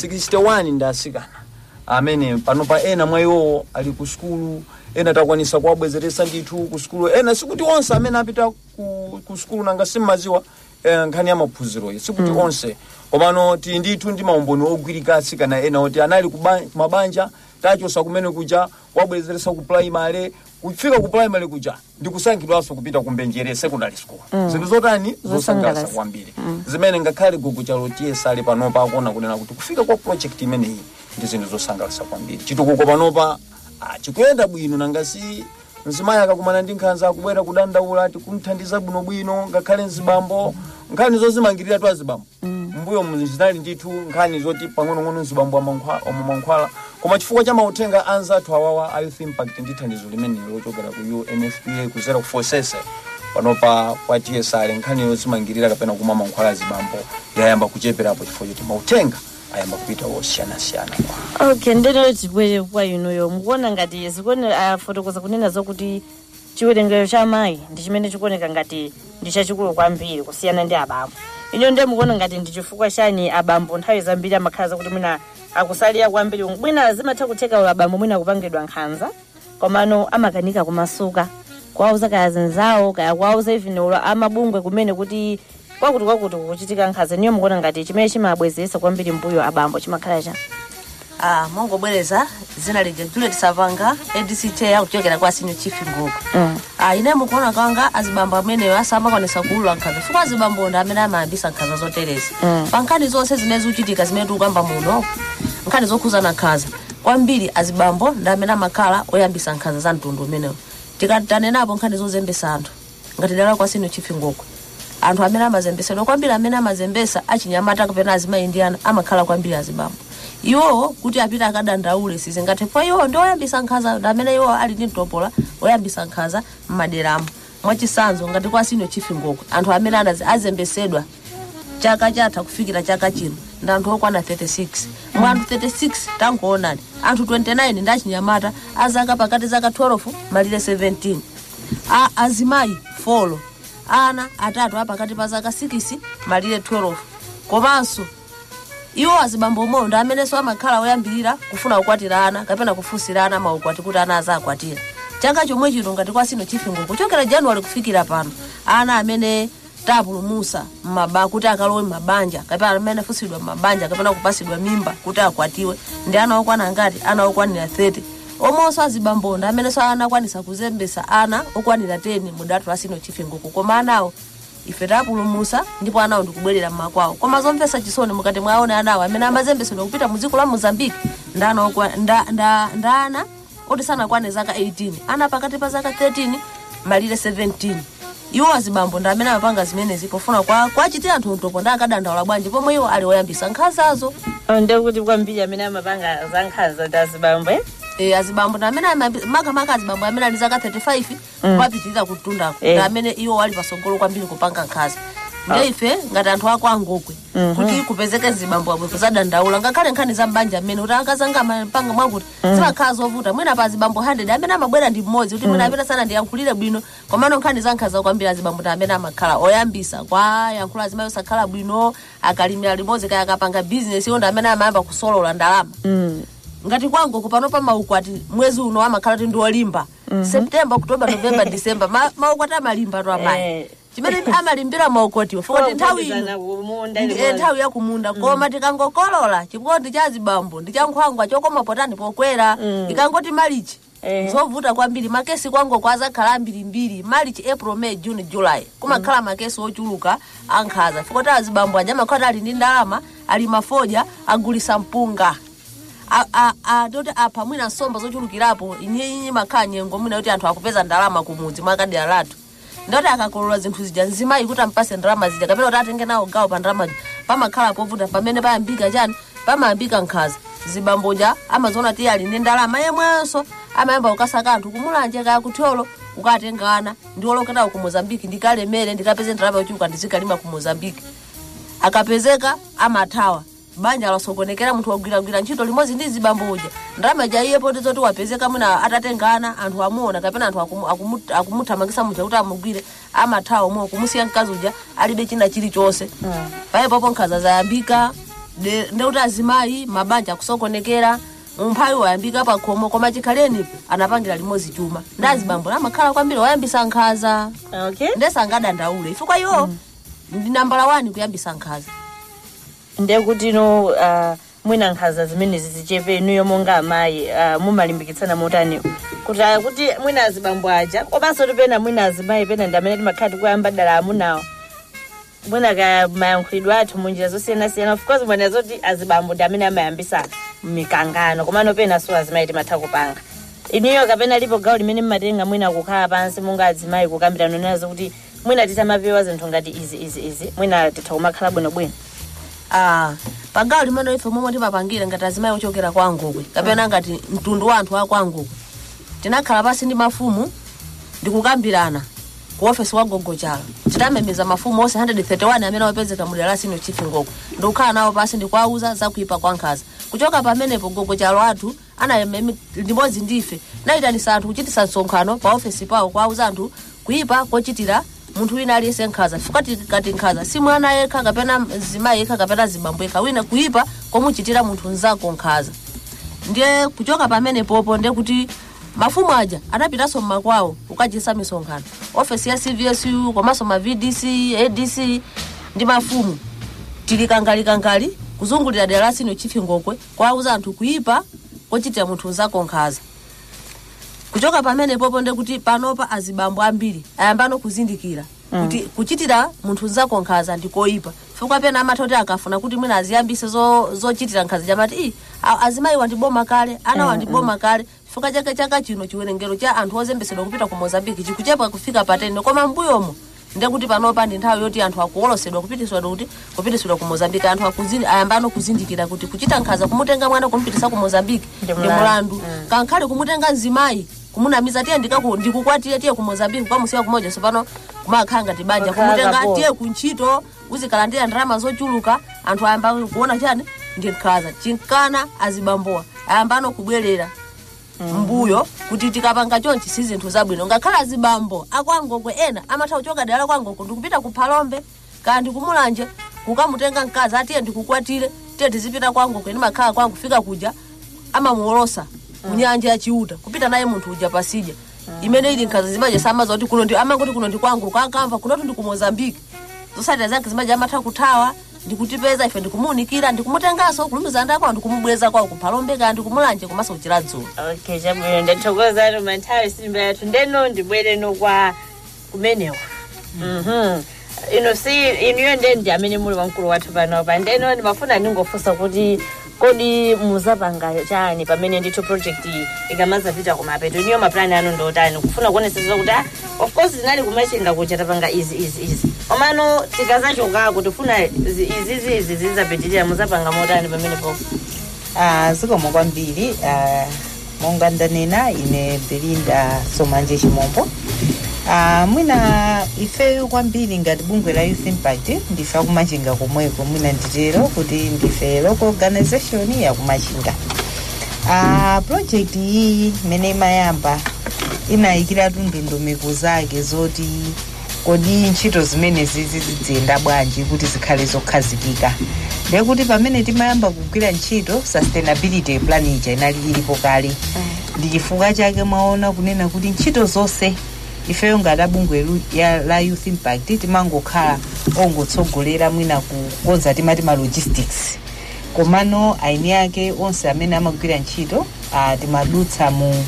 61 ndi asikana amene panopa ena mwa iwowo ali ku sukulu ena takwanisa kuwabwezeresa ndithu ku sukulu ena sikuti onse amene apita ku, ku sukulu nanga simmaziwa eh, nkhani ya maphunziroyi sikuti Mm. onse komano tili ndithu ndi maumboni ogwirika atsikana ena oti anali ku ba- ku mabanja tachosa kumene kuja wabwezeresa ku primary kufika ku primary kuja ndikusankhidwanso kupita ku mbenjere secondary school Mm. zinthu zotani zosangalatsa Zosangalatsa. kwambiri Mm. zimene ngakhale gugu chalotiyesa ali panopa akuona kunena kuti kufika kwa project imeneyi ndi zinthu zosangalatsa kwambiri chitukuko panopa ah, chikuyenda bwino nangasi mzimayi akakumana ndi nkhanza akubwera kudandaula ati kumthandiza bwinobwino ngakhale mzibambo nkhani zozimangirira tu azibambo mbuyo zinali ndithu nkhani zoti pang'onong'ono mzibambo amamankhwala koma chifukwa cha mauthenga anzathu awawa a youth impact ndi thandizo limene lochokera ku unfpa kuzera ku forsese panopa kwa tsr nkhani yozimangirira kapena kumwa mankhwala azibambo yayamba kucheperapo chifukwa choti mauthenga ayamba kupita wosiyanasiyana okay ndeno tibwere kwa inuyo mukuona ngati zikuonera afotokoza kunena zokuti chiwerengero cha mayi ndi chimene chikuoneka ngati ndi chachikulu kwambiri kusiyana ndi abambo ino ndiye mukuona ngati ndi chifukwa chani abambo nthawi zambiri amakhala zakuti mwina akusalira kwambiri mwina zimatha kutheka ulo abambo mwina kupangidwa nkhanza komano amakanika kumasuka kuwauza kaya zinzawo kaya kuwauza even ulo amabungwe kumene kuti kwakuti kwakuti kuchitika nkhanza niyo mukuona ngati chimene chimabwezeresa kwambiri mbuyo abambo chimakhala cha ah, mongobwereza zina lija juliet savanga adc chair kuchokera kwa senior chief ngoko mm. ah, ine mukuona kwanga azibambo ameneyo asamakwanisa kuulula nkhanza chifukwa azibambo ndi amene amayambisa nkhanza zoterezi Mm. pa nkhani zonse zimene zikuchitika zimene tikukamba muno nkhani zokhuzana nkhanza kwambiri azibambo ndi amene amakhala oyambisa nkhanza za mtundu umenewo tikatanenapo nkhani zozembesa anthu ngati dala kwa senior chief ngoko anthu amene amazembesedwa kwambiri amene amazembesa achinyamata kapena azimayi ndi ana amakhala kwambiri azibambo iwowo kuti apite akadandaule sizingathe kwa iwo ndi oyambisa nkhanza ndi amene iwo ali ndi mtopola oyambisa nkhanza m'maderamo mwachisanzo ngati kwa senior chief ngoko anthu amene anazi azembesedwa chaka chatha kufikira chaka chino ndi anthu okwana 36 mwa anthu 36 tangoonani anthu 29 ndi achinyamata azaka pakati zaka 12 malire 17 a azimayi folo ana atatu apakati pa zaka 6 malire 12 komanso iwo azibambo omwewo ndi amenenso amakhala oyambirira kufuna kukwatira ana kapena kufunsira ana maukwati kuti ana azakwatira chaka chomwe chino ngati kwa sino chifingo kuchokera januwali kufikira pano ana amene tapulumusa mmaba kuti akalowe mmabanja kapena amene afusidwa mmabanja kapena kupasidwa mimba kuti akwatiwe ndi ana okwana ngati ana okwanira 30 omonso azibambo ndi amenenso anakwanisa kuzembesa ana okwanira 10 mu datu la sino chifinguku koma anawo ife tapulumusa ndipo anawo ndikubwerera mmakwawo koma zomvesa chisoni mukati mwaone anawo amene amazembesedwa kupita mu dziko la mozambique ndana okwa- nda- nda- ndana oti sanakwane zaka 18 ana pakati pa zaka 13 malire 17 iwo azibambo ndi amene amapanga zimenezi pofuna kwa kwachitira anthu mtopo ndi akadandaula bwanji pomwe iwo ali woyambisa nkhanzazo ndekuti kwambiri amene amapanga za nkhanza ndi azibambo eh? e, azibambo ndi amene amayambi- makamaka azibambo amene ali zaka 35 Mm. kumapitirira kutundako Eh. ndi amene iwo ali pasogolo kwambiri kupanga nkhanza Ah. ndi ife ngati anthu ako angokwe Mhm. kuti kupezeke zibambo abwepo zadandaula ngakhale nkhani za mbanja mmene kuti akazanga amapanga mwakuti Mhm. zimakhala zovuta mwina pa zibambo 100 amene amabwera ndi mmodzi kuti mwina Mhm. amene sana ndiyankhulire bwino komano nkhani za nkhanza kwambiri azibambo ndi amene amakhala oyambisa kwa yankhula azimayi osakhala bwino akalimira limodzi kaya akapanga bizinesi iwo ndi amene amayamba kusolola ndalama Mm. ngati kwangu kupano pa maukwati mwezi uno amakhala ti ndiwolimba Mhm. september oktoba novemba december ma, maukwati amalimba to amayi chimene amalimbira maukwatiwo fukoti nthawi ino ndi- eh, nthawi yakumunda koma tikangokolola chikondi cha zibambo ndi chankhwangwa chokoma potani pokwera ikangoti malichi zovuta kwambiri makesi kwango kwazakhala ambirimbiri malichi april may june july kumakhala makesi ochuluka ankhaza fukoti azibambo aja amakhala ali ndi ndalama ali mafoja agulisa mpunga A- a- a- toti apa mwina nsomba zochulukirapo inyinyi makhala nyengo mwina kuti anthu akupeza ndalama kumudzi mwakadera lathu ndoti akakolola zinthu zija nzimayi kuti ampase ndalama zija kapena kuti atenge nawo gawo pa ndalama zija pamakhala povuta pamene payambika chani pamayambika nkhaza zibamboja amaziona ti ali ndi ndalama yemwenso amayamba kukasaka anthu kumulanje kaya kutholo ukatengana ndiwoloketawo ku mozambiki ndikalemere ndikapeze ndalama yochuluka ndizikalima ku mozambiki akapezeka amathawa banja lasokonekera munthu wagwiragwira ntchito limodzi ndi zibamboja ndalama jaiyepo ndizoti wapezeka mwina atatengana anthu amuona kapena anthu akumu- akumu- akumuthamangisa muja kuti amugwire amathawa omwe kumusiya mkazi uja alibe china chilichonse paipopo nkhaza zayambika de- ndekuti azimayi mabanja akusokonekera umphawi wayambika pakhomo koma chikhaleni anapangira limodzi chuma ndi azibambo amakhala kwambiri wayambisa nkhaza okay. ndesangadandaule ifukwa iwo ndi nambala 1 kuyambisa nkhaza ndekuti no uh, mwina nkhaza zimenezi zichepe inuyo monga amayi uh, mumalimbikitsana motani kuti uh, kuti mwina azibambo aja komanso tipena mwina azimayi pena ndi amene timakhala tikuyamba dala amunawo mwina ka mayankhulidwe athu munjira zosiyanasiyana of course mwina zoti azibambo ndi amene amayambisa mikangano komano pena so azimayi timatha kupanga inuyo kapena lipo gawo limene mmatenga mwina kukhala pansi monga azimayi kukambirana nazo kuti mwina titamapewa zinthu ngati izi izi izi mwina titha kumakhala bwinobwino ah pagawo limene ife momwe timapangire ngati azimayi ochokera kwa angokwe kapena ngati mtundu wa anthu a kwa angokwe tinakhala pasi ndi mafumu ndikukambirana ku ofesi wa gogochala titamemeza mafumu onse 131 amene wapezeka mudera la sino chief ngokwe ndikukhala nawo pasi ndikuwauza zakuipa kwa nkhaza kuchoka pamenepo gogochalo athu anayememi limodzi ndife nayitanisa anthu kuchitisa msonkhano pa ofesi pawo kuwauza anthu kuipa kochitira munthu wina aliyense nkhaza fikati kati nkhaza si mwana yekha kapena zimayi yekha kapena zibambo yekha wina kuipa komuchitira munthu nzako nkhaza ndiye kuchoka pamene popo ndiye kuti mafumu aja anapitanso mmakwawo kukachisa misonkhano ofesi ya cvsu komanso ma vdc adc ndi mafumu tili kangali kuzungulira dera lasino chifi ngokwe kwauza anthu kuipa kochitira munthu nzako nkhaza kuchoka pamene popo ndiye kuti panopa azibambo ambiri ayambano kuzindikira kuti kuchitira munthu nzako nkhaza ndikoipa chifukwa pena amatha kuti akafuna kuti mwina aziyambise zo- zochitira nkhaza chamati i a- azimayi wandiboma kale ana Mm, wandiboma kale chifukwa chake chaka chino chiwerengero cha anthu ozembesedwa kupita ku mozambiki chikuchepa kufika patene koma mbuyomo ndiye kuti panopa ndi nthawi yoti anthu akuwolosedwa kupitisidwa kuti kupitisidwa ku mozambiki anthu akuzindi ayambano kuzindikira kuti kuchita nkhaza kumutenga mwana kumupitisa ku mozambiki ndi mlandu. mulandu kankhale kumutenga mzimayi kumunamiza tiye ndikaku- ndikukwatire tiye ku mozambiki kwamusiya kumoja sopano kumakhala ngati banja Makhala kumutenga kapo. tiye kuntchito uzikalandira ndalama zochuluka anthu ayamba kuona chani ndi nkhaza chinkana azibambowa ayambano kubwerera mbuyo kuti tikapanga chonchi si zinthu zabwino ngakhala azibambo akwangokwe ena amatha kuchoka dera la kwangoko ndikupita ku phalombe kaya ndikumulanje kukamutenga mkazi atiye ndikukwatire tiye tizipita kwangokwe ndimakhala kwangu kufika kuja amamuolosa munyanja ya chiuta kupita naye munthu uja pasija imene ili nkhaza zimaja samaza kuti kuno ndi amangoti kuno ndi kwangu kakamva kunotu ndi ku mozambiki zosatira zake zimaja amatha kuthawa ndikutipeza ife ndikumuunikira ndikumutenganso kulumiza ndako ndikumubweza kwawo kuphalombe kaya ndikumulanje komanso kuchira dzulo okay chabwino ndathokoza atu manthawi simba yathu ndeno ndibwere no kwa kumenewa mhm ino si inuyo ndiye ndi amene muli wamkulu wathu panopa ndeno ndimafuna ndingofunsa kuti kodi muzapanga chani pamene ndithu project iyi ikamazapita kumapeto iniyo maplani anu ndotani kufuna kuonesesa kuti ah, of course tinali kumachinga kucha tapanga izi izi izi omano tikazachokako tifuna izi izi izi zizapitirira muzapanga motani pamenepo Ah, zikomo kwambiri ah, monga ndanena ine belinda somanje chimombo Ah, mwina ifeyo kwambiri ngati bungwe la youth impact ndife akumachinga komweko mwina nditero kuti ndife local organization yakumachinga Ah, project iyi imene imayamba inayikiratu ndondomeko zake zoti kodi ntchito zimene zizi ziziyenda bwanji kuti zikhale zokhazikika ndekuti pamene timayamba kugwira ntchito sustainability plan ija inali ilipo kale ndi chifukwa chake mwaona kunena kuti ntchito zonse ifeyo ngati abungwe lu- ya- la youth impact timangokhala ongotsogolera mwina kukonza timati ma logistics komano aini ake onse amene amagwira ntchito ah, timadutsa mu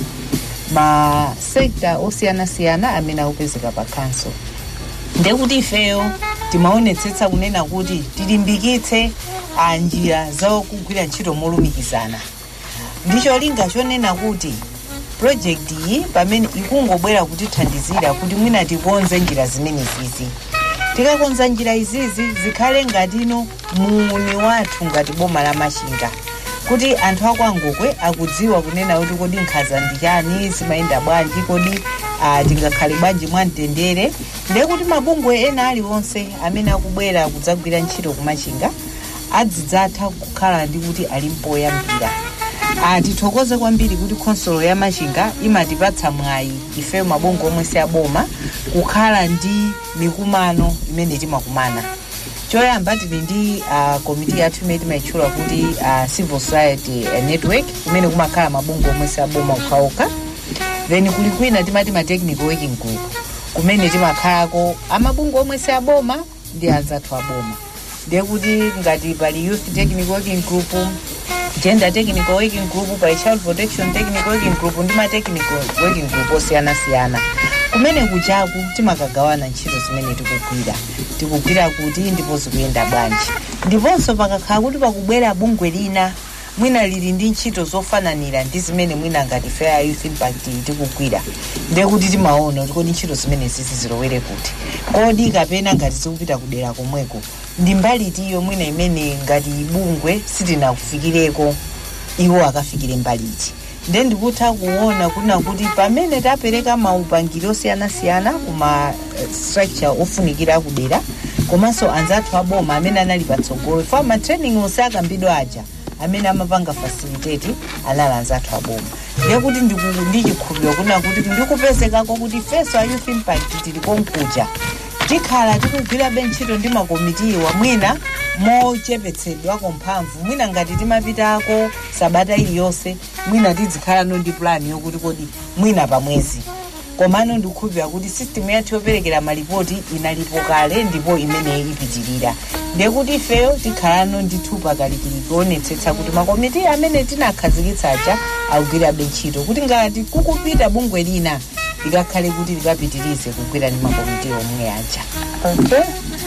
masekta osiyanasiyana amene akupezeka pa council ndekuti ifeyo timaonetsetsa kunena kuti tilimbikitse ah, njira zakugwira ntchito molumikizana ndicho linga chonena kuti project iyi pamene ikungobwera kutithandizira kuti mwina tikonze njira zimene zizi tikakonza njira izizi zikhale ngatino muuni wathu ngati boma la machinga kuti anthu akwangokwe akudziwa kunena kuti kodi nkhaza ndi chani zimayenda bwanji kodi ah, tingakhale bwanji mwamtendere ndekuti mabungwe ena aliwonse amene akubwera kudzagwira ntchito kumachinga adzidzatha kukhala ndi kuti ali mpoyambira Ah, tithokoze kwambiri kuti khonsolo ya machinga imatipatsa mwayi ifeyo mabungwe omwe si aboma kukhala ndi mikumano imene timakumana choyamba tili ndi uh, komiti yathu imene timayitchula kuti uh, civil society uh, network kumene kumakhala mabungwe omwe si aboma okhaokha then kuli kwina timati ma technical working group kumene timakhalako amabungwe omwe si aboma ndi anzathu aboma ndiye kuti ngati pali youth technical working group gender technical working group pa child protection technical working group ndi ma technical working group osiyanasiyana kumene kuchaku timakagawana ntchito zimene tikugwira tikugwira kuti ndipo zikuyenda bwanji ndiponso pakakhala kuti pakubwera bungwe lina mwina lili ndi ntchito zofananira ndi zimene mwina ngati fair youth impact tikugwira ndiye kuti timaona kuti kodi ntchito zimene zizi zilowere kuti kodi kapena ngati zikupita kudera komweko ndi mbali tiyo mwina imene ngati bungwe sitinakufikireko iwo akafikire mbali iti nde ndikutha kuona kuna kuti pamene tapereka maupangiri osiyanasiyana kuma eh, structure ofunikira kudera komanso anzathu aboma amene anali patsogolo fa matraining onse akambidwa aja amene amapanga facilitate anali anzathu aboma ndiye kuti ndiku- ndichikhulupiriro kuna kuti ndikupezekako kuti feso a youth impact tili konkuja tikhala tikugwirabe ntchito ndi makomitiwa mwina mochepetsedwako mphamvu mwina ngati timapitako sabata iliyonse mwina tizikhalano ndi plani yokuti kodi mwina pamwezi komano ndikukhulupirira kuti system yathu yoperekera malipoti inalipo kale ndipo imene ipitirira ndiye kuti ifeyo tikhalano ndithu pakalikili kuonetsetsa kuti makomiti amene tinakhazikitsa aja akugwirabe ntchito kuti ngati kukupita bungwe lina likakhale kuti likapitirize kugwira ndi makomiti omwe aja okay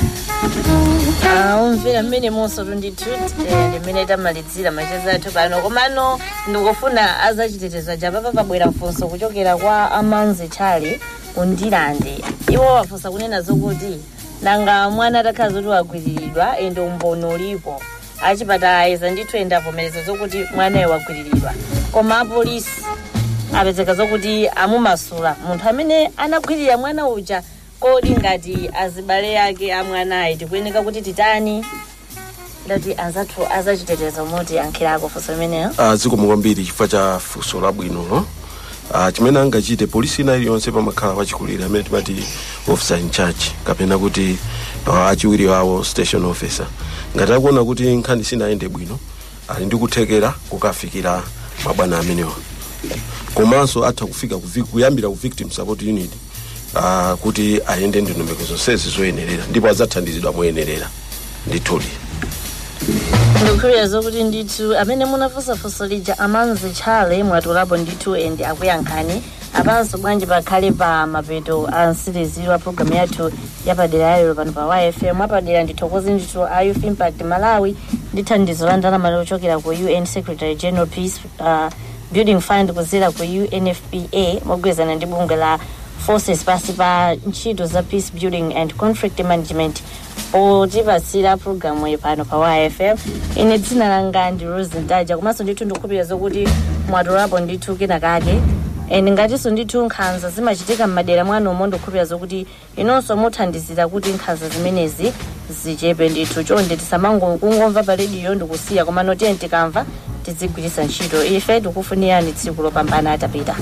umvera mmene monso tundithu limene tamalidzira macheza athu pano komano ndikufuna azachitetezo aja papa pabwera mfunso kuchokera kwa amanzi chale undilande iwo wafunsa kunena zokuti nanga mwana atakhala zoti wagwiriridwa ende umboni ulipo achipatalayiza ndithu ende avomereza zokuti mwanayo wagwiriridwa koma apolisi apezeka zokuti amumasula munthu amene anagwirira mwana uja kodi ngati azibale ake amwanayi tikuyeneka kuti titani ndati anzathu azachitetezo moti ankhirako funso imeneyo uh, zikomo kwambiri chifukwa cha funso labwinolo uh, chimene angachite polisi ina iliyonse pamakhala wachikulira amene timati officer in charge kapena kuti uh, achiwiri wawo station officer ngati akuona kuti nkhani sinayende bwino ali ndi kuthekera kukafikira mabwana amenewa komanso atha kufika ku vic- kuyambira ku victim support unit uh, kuti ayende ndondomeko zonsezi zoyenerera ndipo adzathandizidwa moyenerera ndithudi ndikukhulupirira zokuti ndithu amene munafunsafunso lija amanzi chale mwatulapo ndithu ende akuyankhani apanso bwanji pakhale pa mapeto a msiriziro wa programu yathu yapadera yayo pano pa yfm apadera ndithokoze ndithu a youth impact malawi ndi thandizo la ndalama lochokera ku un secretary general peace uh, building fund kuzera ku unfpa mogwirizana ndi bungwe la forces pasi pa ntchito za peace building and conflict management potipasira programu iyi pano pa yfm ine dzina langa ndi rose ndaja komanso ndithu ndikukhulupirira zokuti mwatolapo ndithu kenakake and ngatinso ndithu nkhanza zimachitika m'madera mwanomo ndikukhulupirira zokuti inonso muthandizira kuti nkhanza zimenezi zichepe ndithu chonde tisamangokungomva pa rediyo ndikusiya koma notiye tikamva tizigwiritsa ntchito ife tikufunirani tsiku lopambana atapita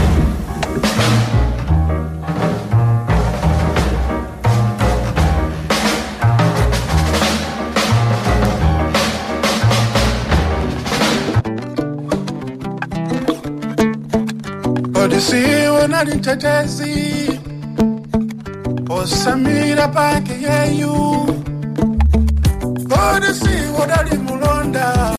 odisiwe nali mtetezi osamira pake yeyu odisiwe dali mu